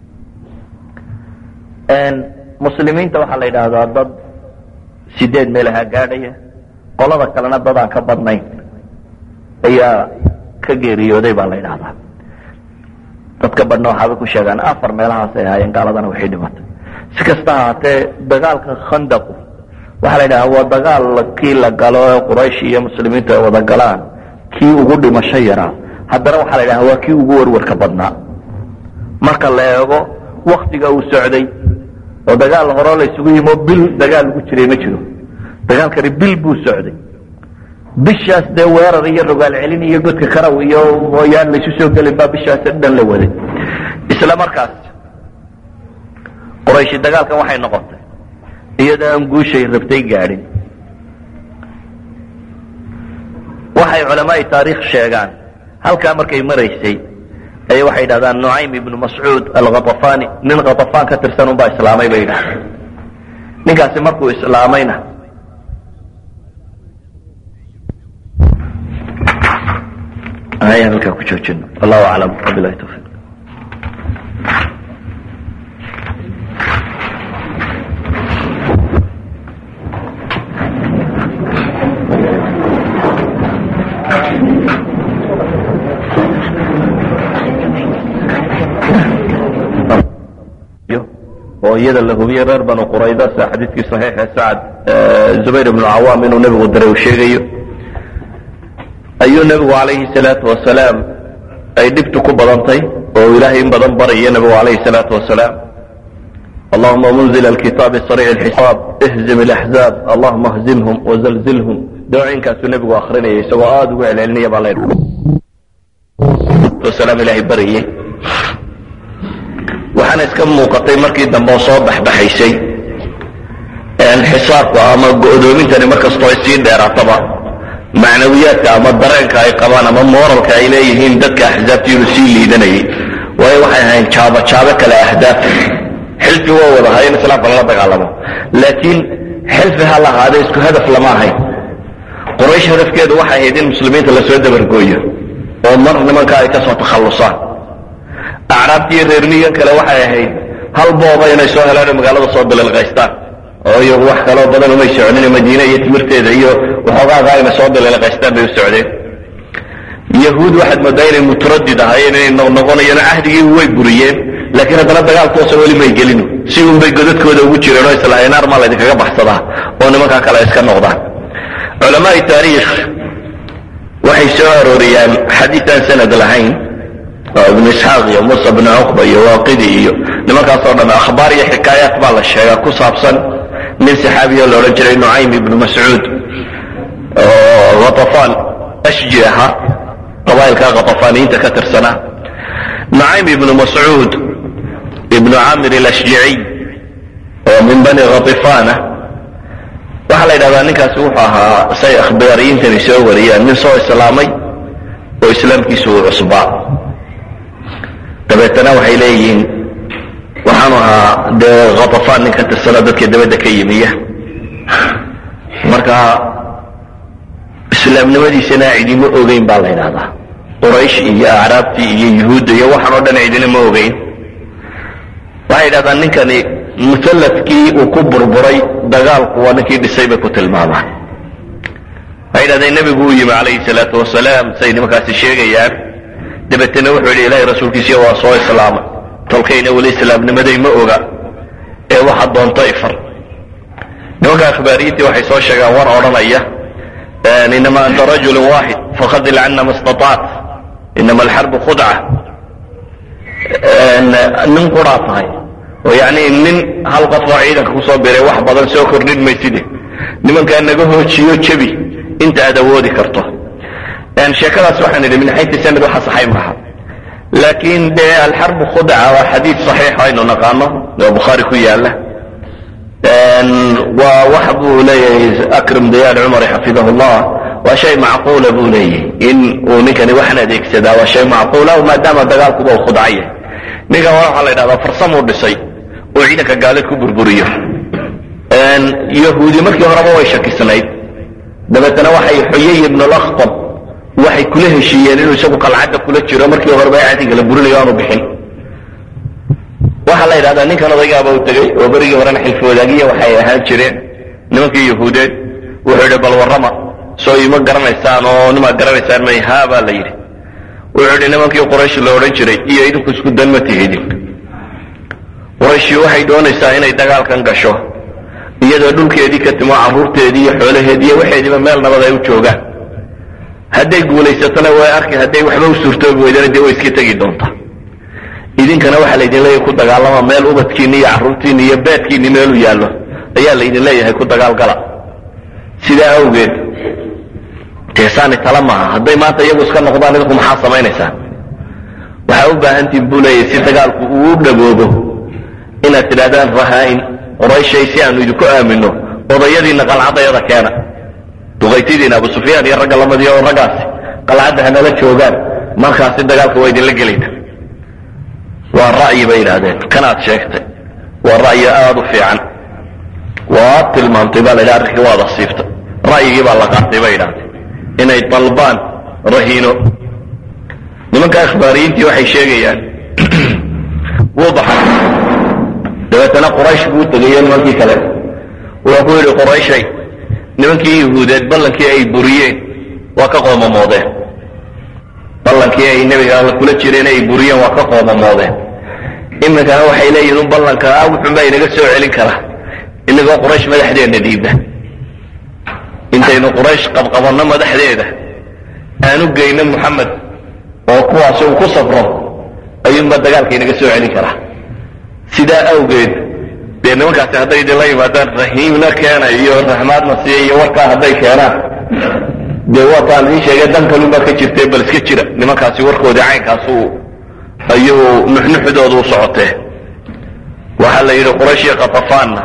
muslimiinta waxaa la yidhaahdaa dad sideed meelaha gaadhaya qolada kalena dad aan ka badnayn ayaa ka geeriyooday baa la yidhahdaa dadka badhna waxaabay ku sheegaan afar meelahaas ay ahaayeen gaaladana waxay dhimatay si kasta ahaatee dagaalka khandaqu waxaa la yidhahdaa waa dagaal kii la galo ee quraysh iyo muslimiintu ay wada galaan kii ugu dhimasho yaraa haddana waxaa la yidhahdaa waa kii ugu warwarka badnaa marka la eego waktiga uu socday oo dagaal horeo la isugu yimo bil dagaal lagu jiray ma jiro dagaalkani bil buu socday bishaas dee weerar iyo rogaal celin iyo godka karaw iyo mooyaan laysu soo gelin baa bishaas dhan la waday isla markaas qorayshi dagaalkan waxay noqotay iyadoo aan guushay rabtay gaadhin waxay culamaai taariikh sheegaan halkaa markay maraysay ay waxay yidhahdaan nucaym ibnu mascuud alkhatafani nin khatafaan ka tirsan unbaa islaamay bay yidhahdeen ninkaasi markuu islaamayna ayaan halkaa ku joojino wallahu aclam wabilahi tawfiiq oo iyada la hubiyey reer banu qurayda sida xadiidkii saxiixe sacad zubayr ibnu cawaam inuu nebigu diray uu sheegayo ayuu nebigu calayhi salaatu wasalaam ay dhibtu ku badantay oo ilaahay in badan baraya nebigu calayhi salaatu wasalaam allahuma munzil alkitaabi sariic alxisaab ihzim alaxzaab allahuma hzimhum wazalzilhum dawooyinkaasuu nebigu akrinaya isagoo aada ugu celcelinaya baa la wasalaam ilaahay barayay waxaana iska muuqatay markii dambe oo soo baxbaxaysay xisaabka ama go'doomintani markastoo ay sii dheeraataba macnawiyaadka ama dareenka ay qabaan ama moralka ay leeyihiin dadka axzaabta inuu sii liidanayay waayo waxay ahayn jaabo jaabo kale ahdaaf xilfi waa wada ahay in islaamka lala dagaalamo laakiin xilfi ha lahaada isku hadaf lama ahayn quraysh hadafkeedu waxay ahayd in muslimiinta lasoo dabargooyo oo mar nimanka ay kasoo takhallusaan acraabtiiyo reermigan kale waxay ahayd hal booba inay soo helaan oo magaalada soo bililqaystaan oo iyagu wax kaloo badan umay soconin madiine iyo timirteeda iyo waxoogaaga inay soo bililqaystaan bay u socdeen yahuud waxaad moodaa inay mutaradid ahaayeen inay noqnoqonayaan cahdigii way buriyeen laakiin haddana dagaal toosa weli may gelin si unbay godadkooda ugu jireen oo islaahay naar maa laydinkaga baxsadaa oo nimankaa kale iska noqdaan culamaai taariikh waxay soo arooriyaan xadiid aan sanad lahayn oo ibnu isxaaq iyo musa bnu cuqba iyo waaqidi iyo nimankaasoo dhan akhbaar iyo xikaayaat baa la sheegaa ku saabsan nin saxaabiyo la odhan jiray nucaym ibnu mascuud oo khatafaan ashji ahaa qabaa'ilka khatafaaniyiinta ka tirsanaa nucaym ibnu mascuud ibnu camir alashjiciy oo min bani khatifaana waxaa la yidhahdaa ninkaasi wuxuu ahaa say akhbaariyiintani soo wariyaan nin soo islaamay oo islaamkiisu uu cusbaa dabeetana waxay leeyihiin waxaanu ahaa dee khatafaan nin ka tirsana dadka dabadda ka yimiya marka islaamnimadiisana cidima ogeyn baa la yidhahdaa quraysh iyo acraabtii iyo yuhuudda iyo waxaan oo dhan cidina ma ogeyn waxay yidhahdaan ninkani musalladkii uu ku burburay dagaalku waa ninkii dhisay bay ku tilmaamaan waxay yidhahdeen nebigu uu yimi calayhi salaatu wasalaam say nimankaasi sheegayaan dabeetana wuxuu yidhi ilaahay rasuulkiisiya waa soo islaamay tolkayna weli islaamnimaday ma oga ee waxa doonto ifar nimanka akhbaariyiintii waxay soo sheegaan war odhanaya inama anta rajulu waaxid fakadil cana ma istataac inama alxarbu khudca nin quraa tahay oo yani nin hal qof oo ciidanka kusoo biray wax badan soo kordhin mayside nimankaa naga hoojiyo jebi inta aad awoodi karto sheekadaas waxaan idhi min xayti sanad waxa saxay maaha laakiin dee alxarbu khudca waa xadiid saxiix aynu naqaano oo bukhaari ku yaala waa wax buu leeyahay akram dayaal cumari xafidahu llah waa shay macquula buu leeyahay in uu ninkani waxan adeegsadaa waa shay macquula maadaama dagaalkuba u khudcaya ninkan waxaa la yidhahdaa farsamuu dhisay uu ciidanka gaalid ku burburiyo yahuudi markii horeba way shakisnayd dabeetana waxay xuyay ibnu lakhtab waxay kula heshiiyeen inuu isagu qalcadda kula jiro markii horeba cadiga la burinayo aanu bixin waxaa la yidhahdaa ninkan odaygaaba u tegey oo berigii horena xilfi wadaagiya waxay ahaan jireen nimankii yahuudeed wuxuu yidhi bal warrama soo ima garanaysaan oo nimaad garanaysaan may haa baa la yidhi wuxuu yidhi nimankii quraysh la odhan jiray iyo idinku isku dan ma tihidin qurayshi waxay doonaysaa inay dagaalkan gasho iyadoo dhulkeedii ka timo carruurteedii iyo xoolaheedii iyo waxeediiba meel nabad ay u joogaan hadday guulaysatona way arki hadday waxba u suurtoobi weydana dee way iska tegi doontaa idinkana waxaa laydin leeyahay ku dagaalama meel ubadkiinni iyo carruurtiinni iyo beedkiinni meelu yaallo ayaa laydin leeyahay ku dagaalgala sidaa awgeed teesaani tala maaha hadday maanta iyagu iska noqdaan idinku maxaa samaynaysaan waxaa u baahantiin buu leeyahay si dagaalku uu u dhaboobo inaad tidhahdaan rahaa-in qorayshay si aanu idinku aamino odayadiinna qalcadayada keena duqaytidiina abu sufyaan iyo ragga lamadiya oo raggaasi qalcadda hanala joogaan markaasi dagaalka waa idinla gelayna waa ra'yi bay yidhaahdeen kanaad sheegtay waa ra'yi aada u fiican waad tilmaamtay baa la yidhaha arrinkii waad asiibtay ra'yigii baa la qaatay bay yidhahdeen inay dalbaan rahiino nimanka akhbaariyiintii waxay sheegayaan wuu baxay dabeetana quraysh buu tegayo nimankii kale wuxuu ku yidhi qurayshay nimankii yahuudeed ballankii ay buriyeen waa ka qoomamoodeen ballankii ay nebiga alla kula jireen ay buriyeen waa ka qoomamoodeen iminkana waxay leeyihin un ballanka ah wuxunbaa inaga soo celin karaa inagoo quraysh madaxdeenna dhiibna intaynu quraysh qabqabanno madaxdeeda aanu geyno moxamed oo kuwaasi uu ku safro ayuunbaa dagaalka inaga soo celin karaa sidaa awgeed dee nimankaasi hadday idinla yimaadaan rahiimna keena iyo raxmaadna siiya iyo warkaa hadday keenaan dee waataan ii sheegay dan kalunbaa ka jirtee bal iska jira nimankaasi warkoodii caynkaasu ayuu nuxnuxdooda u socotee waxaa la yidhi quraysh iyo katafaanna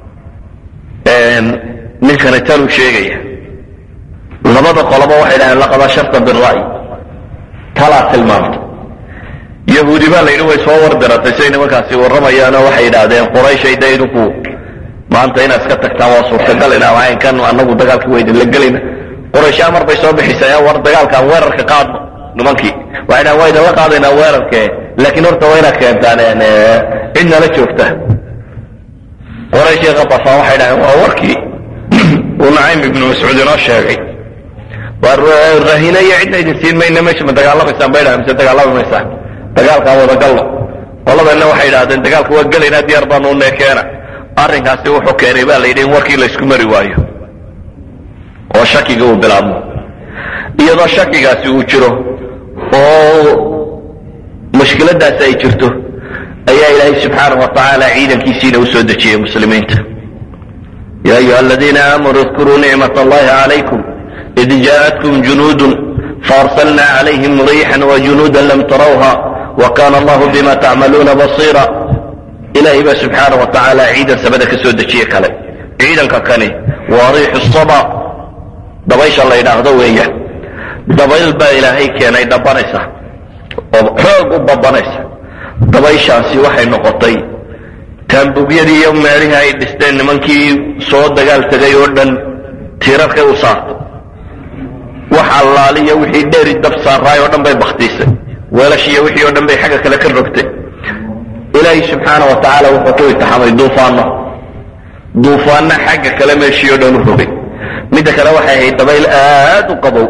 ninkani tanuu sheegaya labada qoloba waxay dhaheen laqad asharta bira'y talaa tilmaamta yahuudi baa la yidhi way soo wardiratay siay nimankaasi warramayaanoo waxay yidhaahdeen qurayshay da idinku maanta inaad iska tagtaan waa suurtagal inaa caynkan anagu dagaalkii waa idinla gelayna qurayshaa mar bay soo bixisay war dagaalkaan weerarka qaadno nimankii waxay dhahen waa idinla qaadaynaa weerarke laakiin horta waa inaad keentaan cid nala joogta quraysh iyo katafaan waxay dhaheen waa warkii uu nacaym ibnu mascuud inoo sheegay waa rahina iyo cidna idin siin mayna meesha ma dagaalamaysaan bay dhahen mise dagaalami maysaan dagaalkaan wadagalno qoladanna waxay idhahdeen dagaalku waa gelaynaa diyaar baanu neekeena arrinkaasi wuxuu keenay baa la yidhi in warkii laysku mari waayo oo shakiga uu bilaabmo iyadoo shakigaasi uu jiro oo mushkiladaasi ay jirto ayaa ilaahay subxaanahu wa tacaala ciidankiisiina u soo dejiyey muslimiinta ya ayuha aladiina aamanuu اdkuruu nicmat allahi calaykum id jaaءatkum junuudun faarsalna calayhim riixan wajunuuda lam tarawha wakana allahu bima tacmaluuna basiira ilahay baa subxaana wa tacaala ciidan samada ka soo dejiye kale ciidanka kani waa riixu saba dabaysha la yidhaahdo weeya dabayl baa ilaahay keenay dhabanaysa oo xoog u babanaysa dabayshaasi waxay noqotay taambugyadii iyo meelihii ay dhisteen nimankii soo dagaal tegay oo dhan tiirarkay u saartay wax allaaliyo wixii dheeri dab saaraay oo dhan bay baktiisay weelashiiyo wixii oo dhan bay xagga kale ka rogtay ilaahay subxaana wa tacaala wuxuu ku intixaamay duufaano duufaanna xagga kale meeshii oo dhan u rogay midda kale waxay ahayd dabayl aad u qabow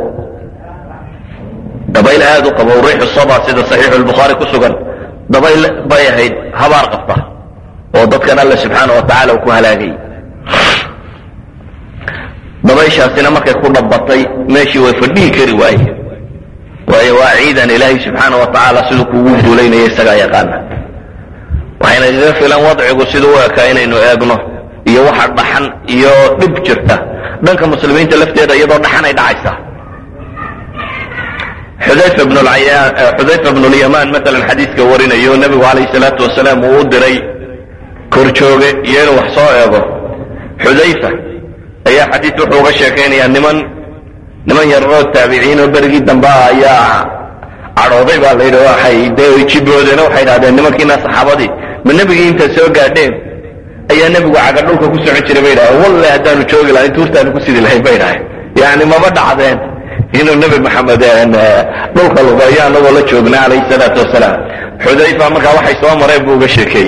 dabayl aad u qabow riixu saba sida saxiixu lbukhaari ku sugan dabayl bay ahayd habaar qabta oo dadkan alle subxaana wa tacaala uu ku halaagayay dabayshaasina markay ku dhabatay meeshii way fadhihi kari waaye waayo waa ciidan ilaahay subxaana wa tacaala siduu kugu duulaynaya isagaa yaqaana waxayna kaga filan wadcigu siduu u ekaa inaynu eegno iyo waxa dhaxan iyo dhib jirta dhanka muslimiinta lafteeda iyadoo dhaxan ay dhacaysa xudayfa bn xudayfa bnu lyamaan maalan xadiiska warinayo nebigu calayhi salaatu wasalaam uu u diray korjooge iyo inuu wax soo eego xudayfa ayaa xadiis wuxuu uga sheekaynayaa niman niman yararoo taabiciin oo berigii dambe ah ayaa cadhooday baa la yidhi waxay dee jiboodeeno waxay idhahdeen nimankiina saxaabadii ma nebigii inta soo gaadheen ayaa nebigu caga dhulka ku socon jiray bay idhahdeen walle haddaanu joogi lahayn tuurtaanu ku sidi lahayn bay idhahdeen yani mama dhacdeen inuu nebi maxamed dhulka lugeeyo anagoo la joogna calayhi salaatu wasalaam xudayfa markaa waxay soo mareen buu uga sheekeeyey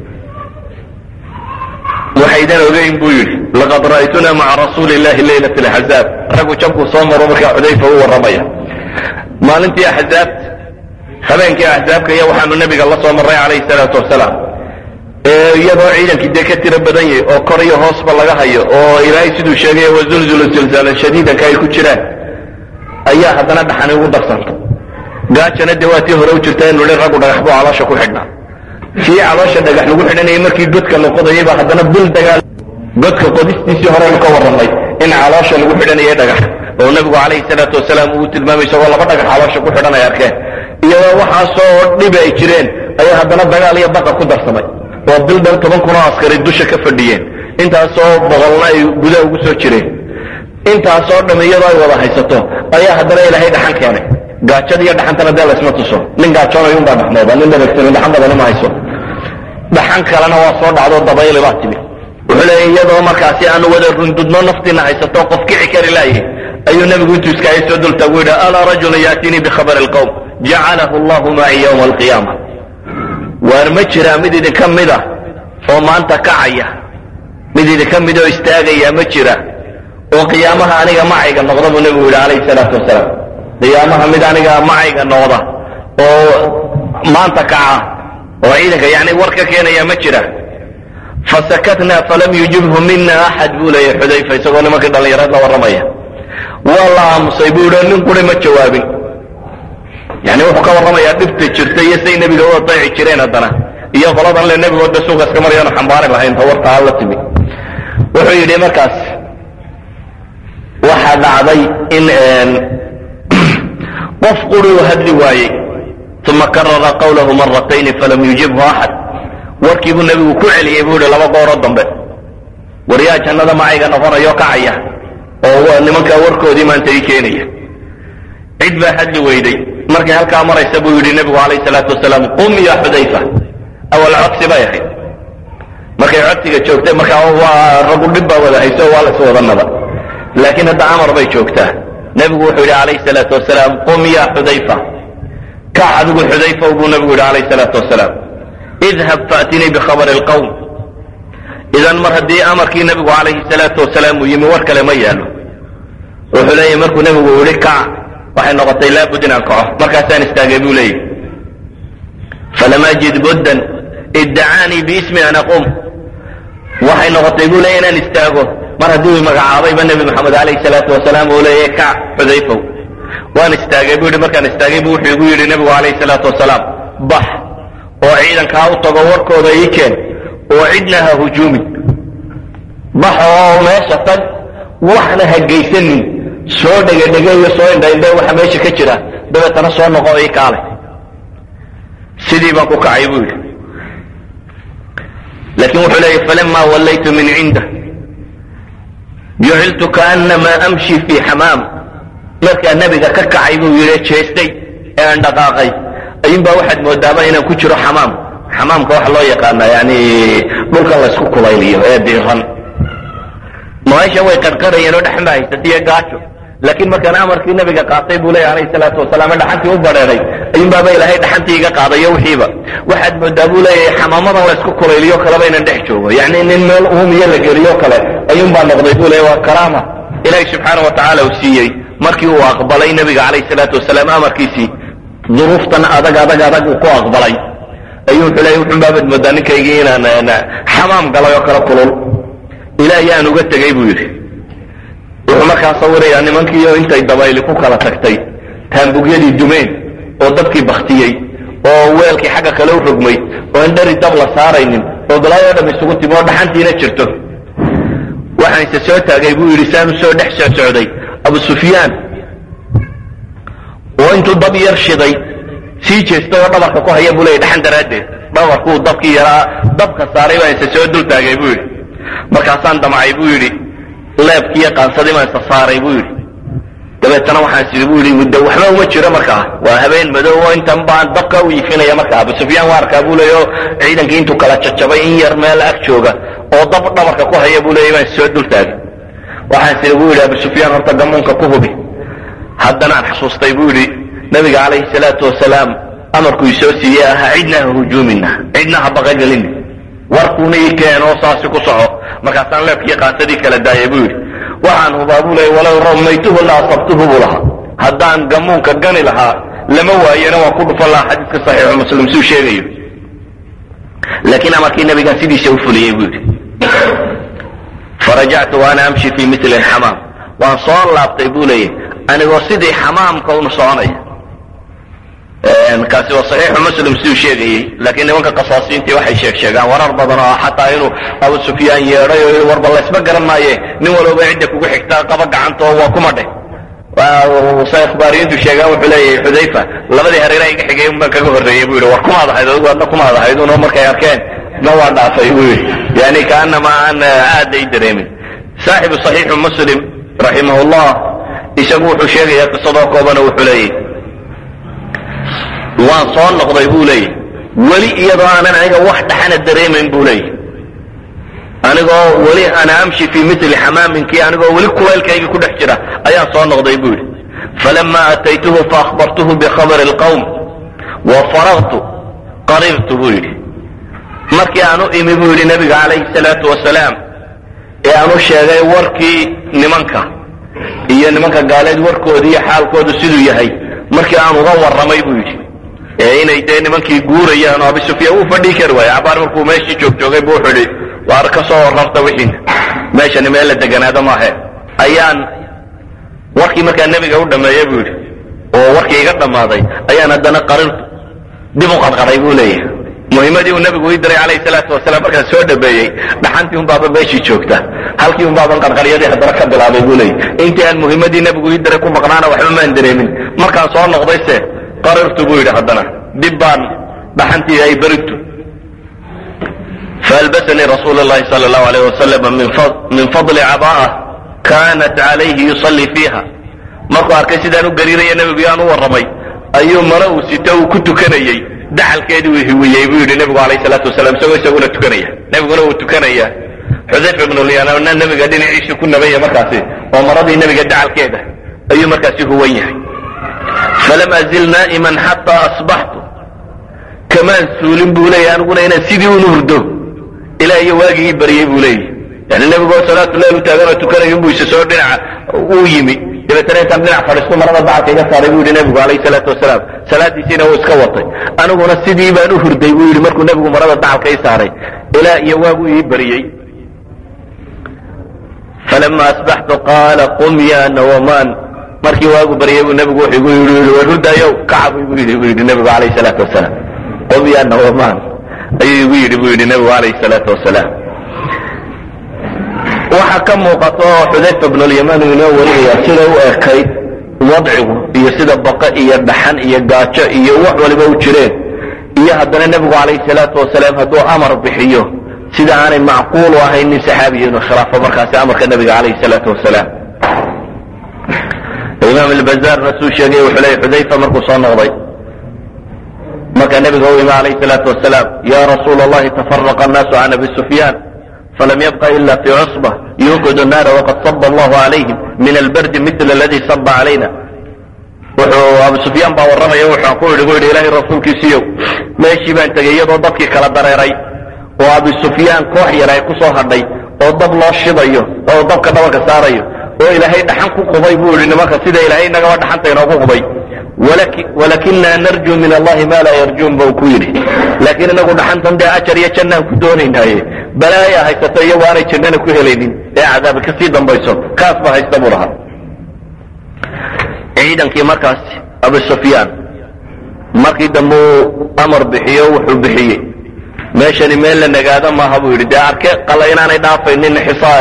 waxaydan ogeyn buu yidhi laqad ra'aytuna maca rasuuli illahi leylat laxzaab raggu jabkuu soo maro markaa xudayfa u warramaya maalintii axzaabta habeenkii axzaabka iyo waxaanu nebiga la soo marray calayhi salaatu wasalaam iyadoo ciidankii dee ka tiro badan yahay oo kor iyo hoosba laga hayo oo ilaahay siduu sheegay wazulzulu zilzaalan shadiidanka ay ku jiraan ayaa haddana dhaxani ugu darsanta gaajana dee waa tii hore u jirta inu hi raggu dhagax buu caloosha ku xidhnaa kii caloosha dhagax lagu xidhanayay markii godka la qodayay baa haddana bil dagaal godka qodistiisii horeynu ka warramay in caloosha lagu xidhanayay dhagax oo nebigu calayhi salaatu wasalaam uu tilmaamay isagoo laba dhagax caloosha ku xidhan ay arkeen iyadoo waxaasoo dhibi ay jireen ayaa haddana dagaal iyo baqa ku darsamay oo bil dhan toban kun oo askari dusha ka fadhiyeen intaasoo boqolna ay gudaha ugu soo jireen intaasoo dham iyadoo ay wada haysato ayaa haddana ilaahay dhaxan keenay gaajada iyo dhaxantana dee laysma tuso nin gaajoonay unbaa dhaxmooda nin dhabagsanin dhaxan badani ma hayso dhaxan kalena waa soo dhacdo dabayli baa timi wuxuu leeya iyadoo markaasi aanu wada rundudno naftiina haysato qof kici kari laayay ayuu nebigu intuu iskaaga soo dultaagu yidhi alaa rajulun yaatinii bikhabari alqowm jacalahu allahu maci yowma alqiyaama waar ma jiraa mid idinka mida oo maanta kacaya mid idinka mid oo istaagaya ma jira oo qiyaamaha aniga macayga noqda buu nebigu yidhi calayhi salaatu wasalaam qiyaamaha mid aniga macayga noqda oo maanta kaca oo ciidanka yani war ka keenaya ma jira fasakatna falam yujibhu mina axad buu leeyahy xudayfa isagoo nimankii dhallinyarad la warramaya waa la aamusay buu yidhi nin quri ma jawaabin yani wuxuu ka warramayaa dhibta jirta iyo say nebiga u adeeci jireen haddana iyo qoladan le nebigooda suuqa iska maryaanu xambaari lahayn tawarta aan la timi wuxuu yidhi markaas waxaa dhacday in qof quri uu hadli waayey uma karara qawlahu maratayni falam yujibhu axad warkii buu nebigu ku celiyey buu yihi laba gooroo dambe waryaa jannada macayga noqonayo kacaya oo nimankaa warkoodii maanta ii keenaya cid baa hadli weyday markay halkaa maraysa buu yidhi nebigu calayhi salaatu wasalaam qum ya xudayfa awal codsi bay ahayd markay codsiga joogtay markaa waa ragu dhib baa wada hayso waa lays wadanaba laakiin hadda amar bay joogtaa nebigu wuxuu yidhi calayhi salaatu wasalaam qum ya xudayfa kac adigu xudayfaw buu nebigu yidhi calayhi salaatu wasalaam idhab faatinii bikhabari alqowm idan mar haddii amarkii nebigu calayhi salaatu wasalaam uu yimi war kale ma yaalo wuxuu leeyahy markuu nebigu yihi kac waxay noqotay laabud inaan kaco markaasaan istaagay buu leeyahy falam ajid buddan iddacaanii biismi an aquum waxay noqotay buu leeya inaan istaago mar haddii uu magacaabayba nebi moxamed alayh salaatu wasalaam uu leeyahy kac xudayfow waan istaagay bu yidhi markaan istaagay bu wuxuu igu yidhi nebigu alayh salaatu wasalaam bax oo ciidankaa u tago warkooda ii keen oo cidna ha hujuumin bax oo meesha tag waxna ha geysanin soo dhegadhegeeyo soo indhaindhe waxa meesha ka jira dabeetana soo noqo ii kaale sidii baan ku kacay buu yidhi laakiin wuxuu leeyahy falama wallaytu min cindah juciltu kaanamaa amshi fii xamaam markaa nebiga ka kacay buu yidhi jeestay ee aan dhaqaaqay ayuunbaa waxaad moodaaba inaan ku jiro xamaam xamaamka waxa loo yaqaana yani dhulkan laysku kulayliyo ee diiran maasha way qarqarayeen oo dhexma haysatiyo gaajo laakiin markaan amarkii nabiga qaatay buu leeya alayh salaatu wasalaam dhaxantii u badheeday ayuunbaaba ilaahay dhaxantii iga qaadayo wixiiba waxaad moodaa buu leeyahay xamaamadan laysku kulayliyo kaleba inaan dhex joogo yani nin meel uumiyo la geliyo kale ayuunbaa noqday buu leeya waa karaama ilaahay subxaana wa tacaala uu siiyey markii uu aqbalay nabiga calayh salaatu wasalaam amarkiisii duruuftan adag adag adag uu ku aqbalay ayuu wuxuu leeya wuxun baabad moodaa ninkaygii inaan xamaam galay oo kale kulul ilaahay aan uga tegay buu yidhi wuxuu markaa sawirayaa nimankiioo intay dabayli ku kala tagtay taambugyadii dumeen oo dabkii baktiyey oo weelkii xagga kale u rogmay oo aan dheri dab la saaraynin oo balaayoo dham isugu timi oo dhaxantiina jirto waxaan ise soo taagay buu yidhi saan u soo dhex soo socday abu sufyaan oo intuu dab yar shiday sii jeestay oo dhabarka ku haya buu leeyay dhaxan daraaddeed dhabarkuu dabkii yaraa dabka saaray baan ise soo dul taagay buu yidhi markaasaan damcay buu yidhi leebkiiyo qaansadii baan isa saaray buu yidhi dabeetana waxaan sidi buu yidhi muddo waxba uma jiro markaa waa habeen madow oo intan baan dabka u iifinaya markaa abu sufyaan waa arkaa buu leeya oo ciidankii intuu kala jajabay in yar meel ag jooga oo dab dhabarka ku haya buu leeyay baan soo dul taagay waxaan sidi buu yidhi abu sufyaan horta gamuunka ku hubi haddanaan xasuustay buu yidhi nabiga calayhi salaatu wasalaam amarkuu isoo siiyey ahaa cidna ha hujuumina cidna ha baqagelina warkuuna ii keen oo saasi ku soco markaasaan leebkii qaansadii kala daayay buu yidhi waxaan hubaa buu leeyay walow ramaytuhu la asabtuhu buu lahaa haddaan gamuunka gani lahaa lama waayena waan ku dhufan lahaa xadiiska saxiixu muslim suu sheegayo laakiin amarkii nabigaan sidiisa u fuliyey buu yidhi farajactu waana amshi fii mili xamaam waan soo laabtay buu leeyay anigoo sidii xamaamka un soconaya kaasi waa saxiixu muslim siduu sheegayey laakiin nimanka qasaasiintii waxay sheeg sheegaan warar badan oo xataa inuu abu sufyaan yeedhay oo warba laysma garan maaye nin walooba cidda kugu xigtaa qaba gacanta oo waa kuma dheh say akhbaariyiintu sheegaan wuxuu leeyahay xudayfa labadii hareera iga xigay un baan kaga horreeyey buu yidhi war kumaad ahayd adigu adna kumaad ahayd uno markay arkeen na waa dhaafay buu yidhi yani kaanama aan aada ay dareemin saaxibu saxiixu muslim raximahullah isagu wuxuu sheegayaa qisadoo koobana wuxuu leeyahy waan soo noqday buu leeyahy weli iyadoo aanan aniga wax dhaxana dareemayn buu leeyahy anigoo weli ana amshi fii mili xamaaminkii anigoo weli kulaylkaygii ku dhex jira ayaan soo noqday buu yidhi falama ataytuhu faahbartuhu bikhabari اlqawm wa faragtu qarirtu buu yidhi markii aan u imi buu yidhi nabiga calayhi salaatu wasalaam ee aan u sheegay warkii nimanka iyo nimanka gaaleed warkooda iyo xaalkoodu siduu yahay markii aan uga warramay buu yidhi ee inay dee nimankii guurayaan oo abi sufyaan wuu fadhii kari waayey cabaar markuu meeshii joog joogay bu wuxuu idhi waar ka soo warrarta wixiina meeshani meel la deganaado maahe ayaan warkii markaa nebiga u dhammeeyey buu yidhi oo warkii iga dhammaaday ayaan haddana qarirtu dib u qadqaday buu leeyahay muhimmadii uu nebigu ii diray calayhi salaatu wasalaam markaan soo dhameeyey dhaxantii un baaba meeshii joogta halkii un baaban qarqaryadii haddana ka bilaabay buu leeyahy intii aan muhimmadii nebigu ii diray ku maqnaana waxba maan dareemin markaan soo noqdayse qarirtu buu yidhi haddana dib baan dhaxantii ay berigtu فألبسني رسول الله صلى الله عليه وسلم من فضل, من فضل عباءة كانت عليه يصلي فيها markuu arkay sidaan u gariiraya nebigu yaan u warramay ayuu mare uu sito uu ku tukanayey daxalkeedii uu hiwiyey buu yidhi nebigu alayh salaatu wasalaam isagoo isaguna tukanaya nebiguna uu tukanaya xudayfa ibnulyanana nebiga dhinaciisii ku nabanya markaasi oo maradii nebiga dacalkeeda ayuu markaasi huwan yahay falam azil naa'iman xataa asbaxtu kamaan suulin buu leeyahy aniguna inaan sidii unu hurdo ilaa iyo waagii ii baryey buu leeyahy yani nebigoo salaatu leil u taaganoo tukanayo inbuu isa soo dhinaca uu yimi dabeetana intaan dhinac fadhiisto marada bacalka iga saaray buu yidhi nebigu calayhi salaatu wasalaam salaadiisiina wuu iska watay aniguna sidii baan u hurday buu yidhi markuu nebigu marada bacalka ii saaray ilaa iyo waagu ii bariyey falama asbaxtu qaala qum ya nawamaan markii waagu baryay buu nebigu wuxuu igu yidhi war hurdayow kaca buu igu yidhi buu yidhi nebigu calayhi salaatu wasalaam qum ya nawamaan ayuu igu yidhi buu yidhi nebigu calayhi salaatu wasalaam waxaa ka muuqata oo xudayfa bnulyamaan uu inoo warinaya sida u ekayd wadcigu iyo sida baqa iyo dhaxan iyo gaajo iyo wax waliba u jireen iyo haddana nebigu calayhi salaatu wasalaam hadduu amar bixiyo sida aanay macquul u ahayn nin saxaabiya inuu khilaafo markaasi amarka nebiga calayhi salaatu wasalaam imaam albazaarna suu sheegay wuxuu leeyay xudayfa markuu soo noqday marka nebiga u imi calayhi salaatu wasalaam ya rasuula allahi tafaraqa annaasu can abi sufyaan falam yabqa ila fi cusba yuuqidu naara waqad saba allahu calayhim min albardi mila aladii saba calayna wuxuu abu sufyaan baa warramaya wuxuu ku yidhi bu yidhi ilaahay rasuulkiisiiyow meeshii baan tegey iyadoo dadkii kala dareeray oo abu sufyaan koox yar ay ku soo hadhay oo dab loo shidayo oo dabka dhabanka saarayo oo ilaahay dhaxan ku qubay buu yidhi nimanka sida ilaahay inagaba dhaxanta inoogu qubay walakinaa narjuu min allahi ma laa yarjuun bau ku yidhi laakiin inagu dhaxantan dee ajar iyo jannaan ku doonaynaaye balaaya haysato iyagu aanay jannana ku helaynin ee cadaabi kasii dambayso kaas baa haysta buu lahaa ciidankii markaas abu sufyaan markii dambe uu amar bixiyo wuxuu bixiyey meeshani meel la nagaado maaha buu yidhi dee arke qala inaanay dhaafaynin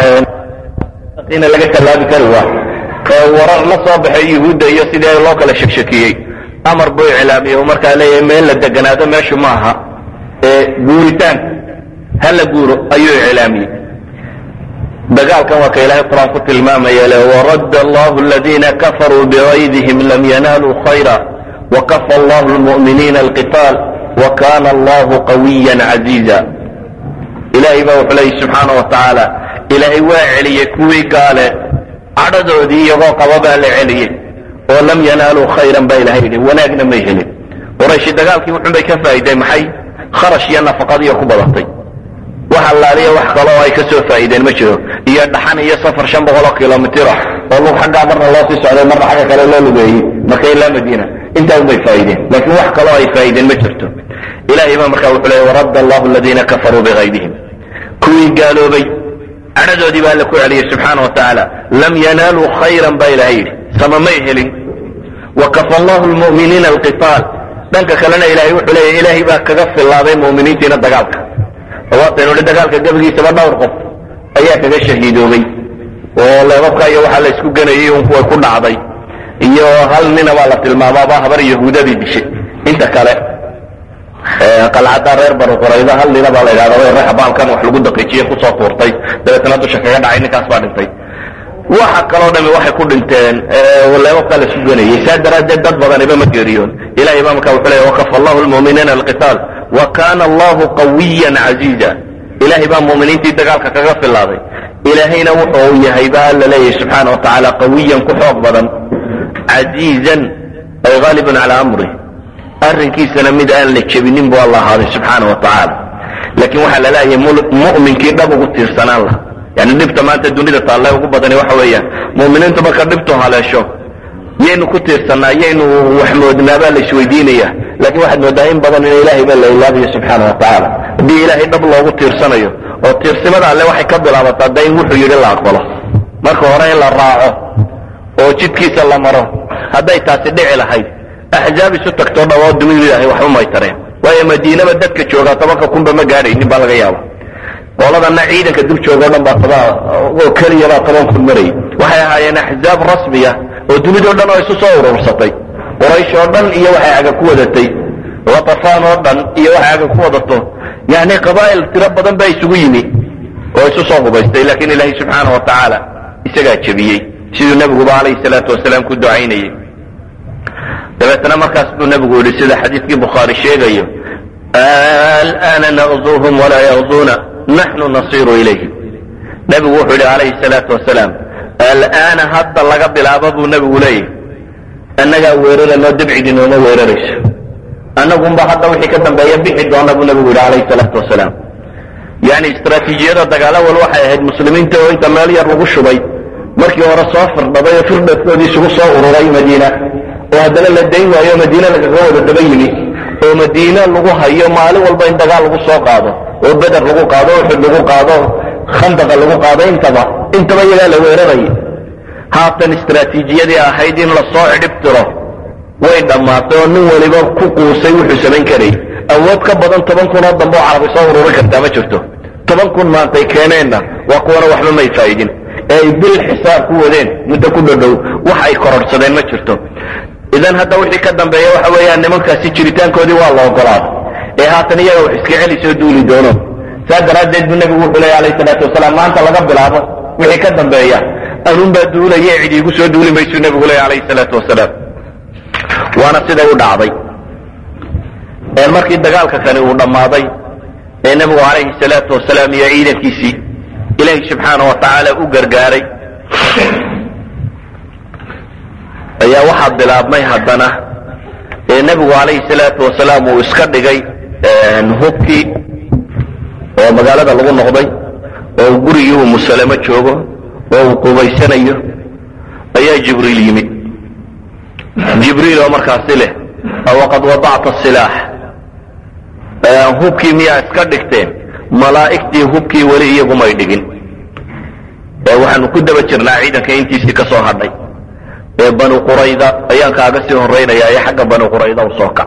xisaina laga tallaabi kari waa warar la soo baxay yuhuudda iyo sidii loo kala shekshekiyey amar buu iclaamiyey uu markaa leeyahay meel la deganaado meeshu maaha ee guuritaan ha la guuro ayuu iclaamiyey dagaalkan waa ka ilaahay qur-aan ku tilmaamaya le waradda allahu aladiina kafaruu bigaydihim lam yanaaluu khayra wakafa allahu lmu'miniina alqitaal wakana allahu qawiya caziiza ilaahay baa wuxuu leeyay subxaana wa tacaala ilaahay waa celiyey kuwii gaale cadhadoodii iyagoo qaba baa la celiyey oo lam yanaaluu khayran baa ilahay yidhi wanaagna may helin qorayshi dagaalkii wuxun bay ka faa'iideen maxay kharash iyo nafaqadiiyo ku badatay wax allaaliya wax kale oo ay ka soo faa'iideen ma jiro iyo dhaxan iyo safar shan boqoloo kilomitir ah oo lug xaggaa marna loo sii socday marna xagga kale loo lugeeyey marka ilaa madiina intaa unbay faa'iideen laakiin wax kaloo ay faa'iideen ma jirto ilahay baa markaa wuxuu leeyay waradda allahu aladiina kafaruu bigaydihim kuwii gaaloobay cadhadoodii baa alla ku celiyey subxaana wa tacaala lam yanaaluu khayran baa ilahay yidhi sama may helin wakafa allahu lmu'miniina alqitaal dhanka kalena ilahay wuxuu leeyahy ilaahay baa kaga fillaaday mu'miniintiina dagaalka waataynu hi dagaalka gebigiisaba dhowr qof ayaa kaga shahiidoobay oo leebabka iyo waxaa la isku ganayay un kuway ku dhacday iyo hal nina baa la tilmaamaaba habar yahuudadii dishay inta kale qalcadda reer banu qurayda hal nina baa la yidhahda reexa baalkan wax lagu daqiijiye kusoo tuurtay dabeetana dusha kaga dhacay ninkaas baa dhintay waxa kaloo dhami waxay ku dhinteen leebabkaa la isku ganayay saa daraaddeed dad badaniba ma geeriyoon ilahay baa marka wuxuu leeya wakafa allahu lmu'miniina alqitaal wa kana allahu qawiyan caziiza ilahay baa mu'miniintii dagaalka kaga filaaday ilaahayna wuxuu yahay ba alla leeyahay subxaana wa tacaala qawiyan ku xoog badan casiizan ay haalibun calaa amrih arrinkiisana mid aan la jebinin bu alla ahaaday subxaana wa tacaala laakiin waxaa la leeyahay mu'minkii dhab ugu tiirsanaan lah yani dhibta maanta dunida taalle ugu badani waxa weeyaan mu'miniintu marka dhibtu haleesho yaynu ku tiirsanaa yaynu wax moodnaa baa la isweydiinaya laakiin waxaad moodaa in badan in ilaahay baa la ilaabayo subxaana wa tacaala haddii ilaahay dhab loogu tiirsanayo oo tiirsimada alle waxay ka bilaabataa da in wuxuu yidhi la aqbalo marka hore in la raaco oo jidkiisa la maro hadday taasi dhici lahayd axzaab isu tagtoo dhawoo dunidu ilaahay waxba may tareen waayo madiinaba dadka joogaa tobanka kunba ma gaadhaynin baa laga yaaba qoladana ciidanka dul jooga o dhan baa toba oo keliyabaa toban kun marayay waxay ahaayeen axzaab rasmiya oo dunidao dhan oo isu soo urursatay quraysh oo dhan iyo waxay aga ku wadatay watafaan oo dhan iyo waxay aga ku wadato yani qabaa'il tiro badan baa isugu yimi oo isu soo hubaystay laakiin ilaahay subxaana wa tacaala isagaa jebiyey siduu nebiguba calayhi salaatu wasalaam ku ducaynayey dabeetna markaas buu nebigu yihi sida xadiidkii bukhaari sheegayo alana naqzuuhum walaa yaqzuuna naxnu nasiru ilayhim nebigu wuxuu yidhi calayhi salaatu wasalaam al'aana hadda laga bilaabo buu nebigu leeyahy annagaa weeraranoo dabcidi nooma weerarayso annagunba hadda wixii ka dambeeya bixi doona buu nebigu yidhi calayhi salaatu wasalaam yani istraatiijiyada dagaalo wal waxay ahayd muslimiinta oo inta meel yar lagu shubay markii hore soo firdhaday oo firdhadkoodii isugu soo ururay madiina oo haddana la dayn waayo madiine lagaga wada daba yimi oo madiine lagu hayo maalin walba in dagaal lagu soo qaado oo beder lagu qaado uxud lagu qaado khandaqa lagu qaado intaba intaba iyagaa la weeraraya haatan istraatiijiyadii ahayd in lasoo cidhib tiro way dhammaatay oo nin waliba ku quusay wuxuu samayn karayy awood ka badan toban kunoo dambe oo carabi soo ururin kartaa ma jirto toban kun maantay keeneenna waa kuwana waxba may faa'idin ee ay bil xisaab ku wadeen muddo ku dhodhow wax ay kororhsadeen ma jirto idan hadda wixii ka dambeeya waxa weeyaan nimankaasi jiritaankoodii waa la ogolaaday ee haatan iyaga wax iska celi soo duuli doono saa daraaddeed buu nebigu wuxuu leeya alayh salaatu wasalaam maanta laga bilaabo wixii ka dambeeya anuunbaa duulaya cid iigu soo duuli maysuu nebigu leeya alayh salaatu wasalaam waana siday u dhacday markii dagaalka kani uu dhammaaday ee nebigu calayhi salaatu wasalaam iyo ciidankiisii ilaahay subxaana wa tacaala u gargaaray ayaa waxaa bilaabmay haddana ee nebigu calayhi salaatu wasalaam uu iska dhigay hubkii oo magaalada lagu noqday oo gurigii uu musalamo joogo oo uu qubaysanayo ayaa jibriil yimid jibriil oo markaasi leh waqad wadacta silaax hubkii miyaa iska dhigteen malaa'igtii hubkii weli iyagumay dhigin waxaanu ku daba jirnaa ciidanka intiisii ka soo hadhay ee banu qurayda ayaan kaaga sii horaynayaa ee xagga banu qurayda u soo kac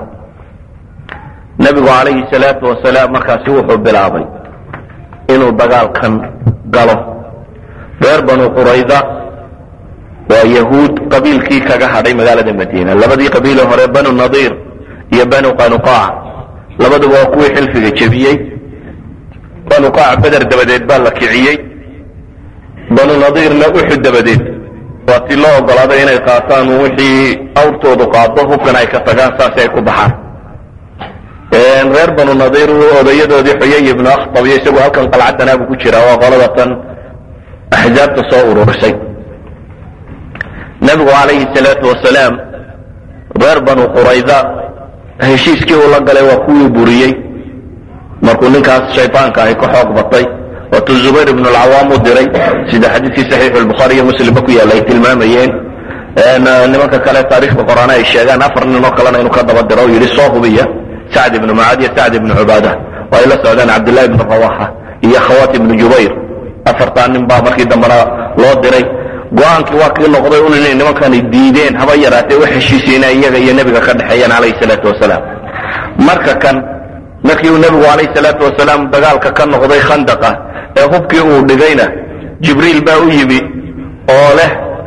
nebigu calayhi salaatu wasalaam markaasi wuxuu bilaabay inuu dagaalkan galo reer banu qurayda waa yahuud qabiilkii kaga hadhay magaalada madiina labadii qabiile hore banu nadiir iyo banu qanuqaac labaduba waa kuwii xilfiga jebiyey qanuqaac beder dabadeed baa la kiciyey banu nadiirna uxud dabadeed waa tii loo ogolaaday inay qaataan wixii awrtoodu qaado hubkan ay ka tagaan saasi ay ku baxaan reer banu nadiir odayadoodii xuyay ibnu akhtab iyo isagu halkan qalcaddanaabu ku jira waa qolada tan axzaabta soo ururisay nebigu calayhi salaatu wasalaam reer banu qurayda heshiiskii uu la galay waa kuwii buriyey markuu ninkaas shaydaanka ahi ka xoog batay waatuu zubayr ibnu alcawaam u diray sida xadiiskii saxiixu lbukhaari iyo muslimba ku yaalla ay tilmaamayeen nimanka kale taarikhda qoraana ay sheegaan afar nin oo kalena inuu ka daba diro o yidhi soo hubiya sacd ibnu mucaad iyo sacd ibnu cubaada oo ay la socdaan cabdillahi ibnu rawaxa iyo khawat ibnu jubayr afartaa nin baa markii dambena loo diray go-aankii waa kii noqday un inay nimankani diideen haba yaraatee u heshiisiina iyaga iyo nebiga ka dhexeeyaan calayhi salaatu wasalaam marka kan markii uu nebigu calayhi salaatu wasalaam dagaalka ka noqday khandaqa ee hubkii uu dhigayna jibriil baa u yimi oo leh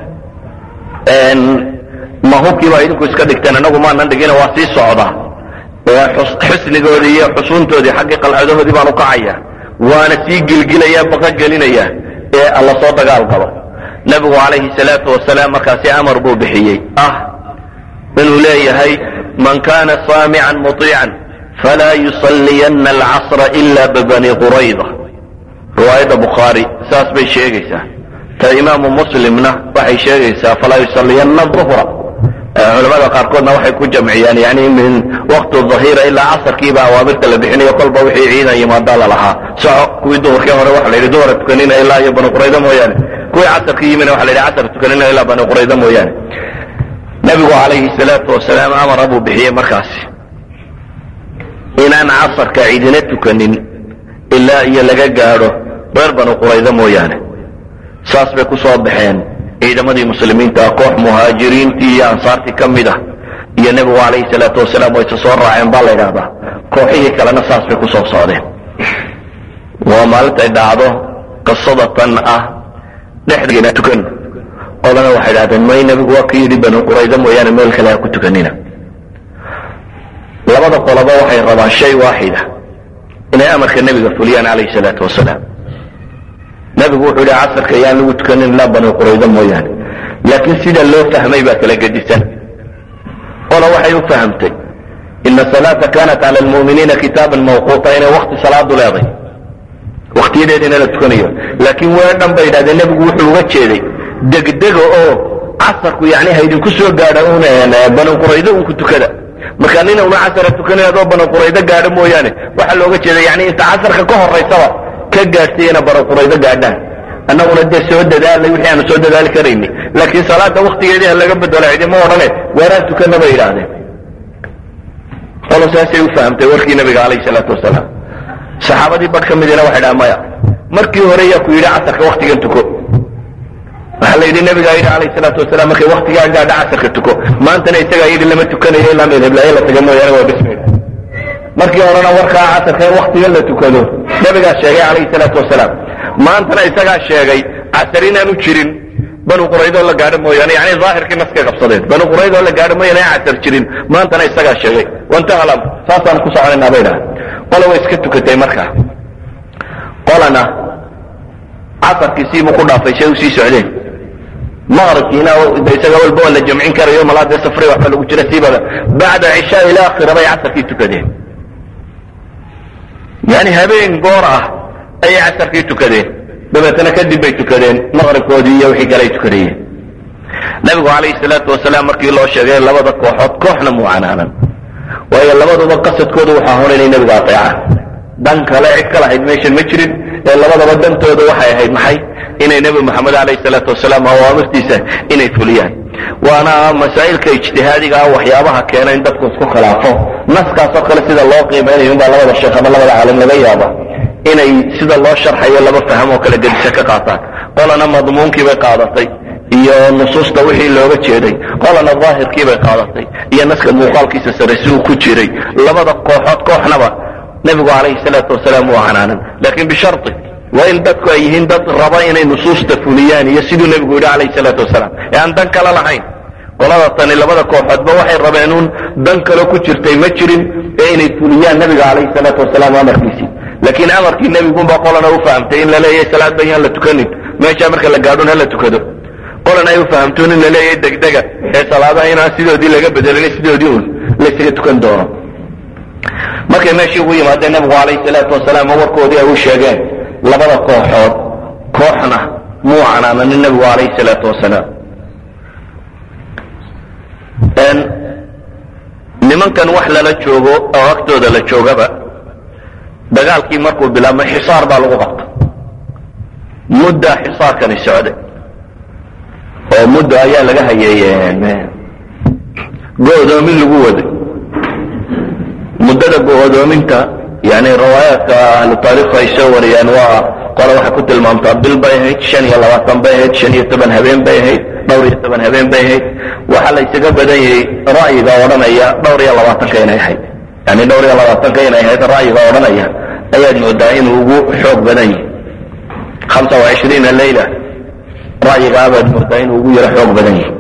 ma hubkii baa idinku iska dhigteen anagu maanan dhigina waa sii socda xusnigoodii iyo xusuuntoodii xaggii qalcadahoodii baan u kacaya waana sii gilgilaya baqa gelinaya ee alla soo dagaal galo nebigu calayhi salaatu wasalaam markaasi amar buu bixiyey ah inuu leeyahay man kana saamican muطiican falaa yusalliyanna alcasra ila bibani qurayda riwaayadda bukhaari saas bay sheegaysaa ta imaamu muslimna waxay sheegaysaa falaa yusalliyanna duhra culamada qaarkoodna waxay ku jamciyaan yani min waqti dhahira ilaa casarkiiba awaamirta la bixinayo kolba wixii ciidan yimaadaa lalahaa soco kuwii duhurkii hore waxa la yidhi duhura tukanina ilaa iyo bani qurayda mooyaane kuwii casarkii yimina waxa la yidhi casar tukanina ilaa bani qurayda mooyaane nebigu calayhi salaatu wasalaam amara buu bixiyey markaasi inaan casarka cidina tukanin ilaa iyo laga gaadho reer banu qurayda mooyaane saas bay ku soo baxeen ciidamadii muslimiinta koox muhaajiriintii iyo ansaartii ka mid ah iyo nebigu calayhi salaatu wasalaam way isa soo raaceen baa la yidhahdaa kooxihii kalena saas bay ku soo socdeen waa maalintay dhacdo qisada tan ah dhexdeena tukan odana waxay idhahdeen may nebigu waa ka yidhi banu qurayda mooyaane meel kale ha ku tukanina labada qoloba waxay rabaan shay waaxida inay amarka nebiga fuliyaan calayhi salaatu wasalaam nebigu wuxuu yihi casarka yaan lagu tukanin ilaa banu qurayda mooyaane laakiin sida loo fahmay baa kala gedisan ola waxay u fahamtay ina salaata kanat cala lmu'miniina kitaaban mawquuta inay wakti salaadu leeday waktiyadeedina la tukanayo laakiin weedhan bay yidhahdeen nebigu wuxuu uga jeeday degdega oo casarku yani haydinku soo gaadha un banu quraydo un ku tukada marka nina una casara tukanay adoo banu quraydo gaadho mooyaane waxaa looga jeeda yani inta casarka ka horaysaba ka gaadhsiiyana banu quraydo gaadhaan annaguna dee soo dadaalay wixii aanu soo dadaali karayni laakiin salaada waktigeedii ha laga bedelo cidima odhane weeraan tukana bay yidhaahdeen qolo saasay u fahamtay warkii nabiga calayhi salaatu wasalaam saxaabadii badh ka midina waxay dhaha maya markii hore yaa ku yidhi casarka waktigan tuko waxaa la yidhi nabigaa yidhi calayhi salaatu wasalaam markay waktigaa gaadha casarka tuko maantana isagaa yidhi lama tukanayo ilaa meel heblaaya la taga mooyaane waa bismayda markii horena warkaa casarka in waktigan la tukado nabigaa sheegay calayhi salaatu wasalaam maantana isagaa sheegay casar inaanu jirin banu quraydoo la gaadho mooyaane yani daahirkii naskay qabsadeen banu quraydoo la gaadho mooyaane aan casar jirin maantana isagaa sheegay wantahalam saasaan ku soconaynaa bay dhaha qola way iska tukatay markaa qolana casarkii siibuu ku dhaafay say usii socdeen maqribkiina isaga walba waa la jamcin karayo malaadee safri waxba lagu jira siibada bacda cishaa ila akhira bay casarkii tukadeen yani habeen goor ah ayay casarkii tukadeen dabeetana kadib bay tukadeen maqribkoodii iyo wixii kale ay tukadayeen nabigu calayhi salaatu wasalaam markii loo sheegay labada kooxood kooxna muu canaanan waayo labaduba qasadkooda waxaa hor inay nebiga ateecaan dan kale cid ka lahayd meeshan ma jirin ee labadaba dantooda waxay ahayd maxay inay nebi moxamed calayhi salaatu wasalaam awaamirtiisa inay fuliyaan waana masaa'ilka ijtihaadiga ah waxyaabaha keena in dadku isku khilaafo naskaasoo kale sida loo qiimeynayo inbaa labada sheekh ama labada caalim laga yaaba inay sida loo sharxayo laba faham oo kale gedisa ka qaataan qolana madmuunkii bay qaadatay iyo nusuusta wixii looga jeeday qolana daahirkii bay qaadatay iyo naska muuqaalkiisa sare si uu ku jiray labada kooxood kooxnaba nebigu calayhi salaatu wasalaam waa canaanan laakiin bishari waa in dadku ay yihiin dad raba inay nusuusta fuliyaan iyo siduu nebigu yidhi calayhi salaatu wasalaam ee aan dan kale lahayn qolada tani labada kooxoodba waxay rabeen uun dan kale ku jirtay ma jirin ee inay fuliyaan nebiga calayhi salaatu wasalaam amarkiisii laakiin amarkii nebigunbaa qolana u fahamtay in la leeyahay salaad ba yaan la tukanin meeshaa marka la gaadhon ha la tukado qolan ay u fahamtoon in la leeyahay degdega ee salaadaha inaan sidoodii laga bedelin sidoodii un laysaga tukan doono markay meeshii ugu yimaadeen nabigu calayhi salaatu wasalaam oo warkoodii ay u sheegeen labada kooxood kooxna muu canaananin nabigu calayhi salaatu wasalaam nimankan wax lala joogo oo agtooda la joogaba dagaalkii markuu bilaabmay xisaar baa lagu qabta muddaa xisaarkani socday oo muddo ayaa laga hayay go-doomin lagu waday muddada go-doominta yani riwaayaadka ahlu taariikhu ay soo wariyaan waa qole waxay ku tilmaamtaa bil bay ahayd shan iyo labaatan bay ahayd shan iyo toban habeen bay ahayd dhowr iyo toban habeen bay ahayd waxaa la ysaga badan yahay ra'yiga odhanaya dhowr iyo labaatanka inay ahayd yani dhowr iyo labaatanka inay ahayd ra'yiga odhanaya ayaad moodaa inuu ugu xoog badan yahay hamsa wa cishriina leyla ra'yigaa baad moodaa inuu ugu yaro xoog badan yahay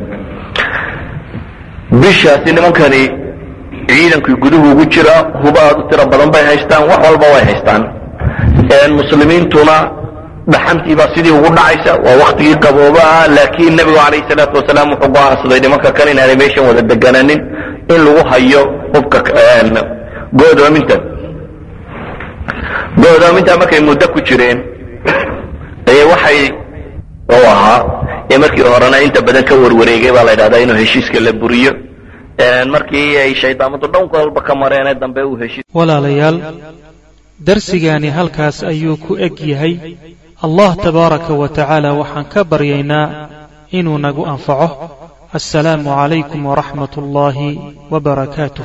bishaasi nimankani ciidankii guduhu ugu jira huba aad u tiro badan bay haystaan wax walba way haystaan muslimiintuna dhaxantiibaa sidii ugu dhacaysa waa waktigii qaboobaha laakiin nebigu calayhi salaatu wasalaam wuxuu go'aansaday nimanka kan inaanay meeshan wada degananin in lagu hayo hubka go'doominta go'doominta markay muddo ku jireen ee waxay u ahaa ee markii horena inta badan ka warwareegay baa la ydhahdaa inuu heshiiska la buriyo markii ay shaydaamadu dhanka walba ka mareen ee dambe uu heshiis walaalayaal darsigaani halkaas ayuu ku eg yahay allah tabaaraka wa tacaala waxaan ka baryaynaa inuu nagu anfaco assalaamu calaykum waraxmat ullaahi wa barakaatuh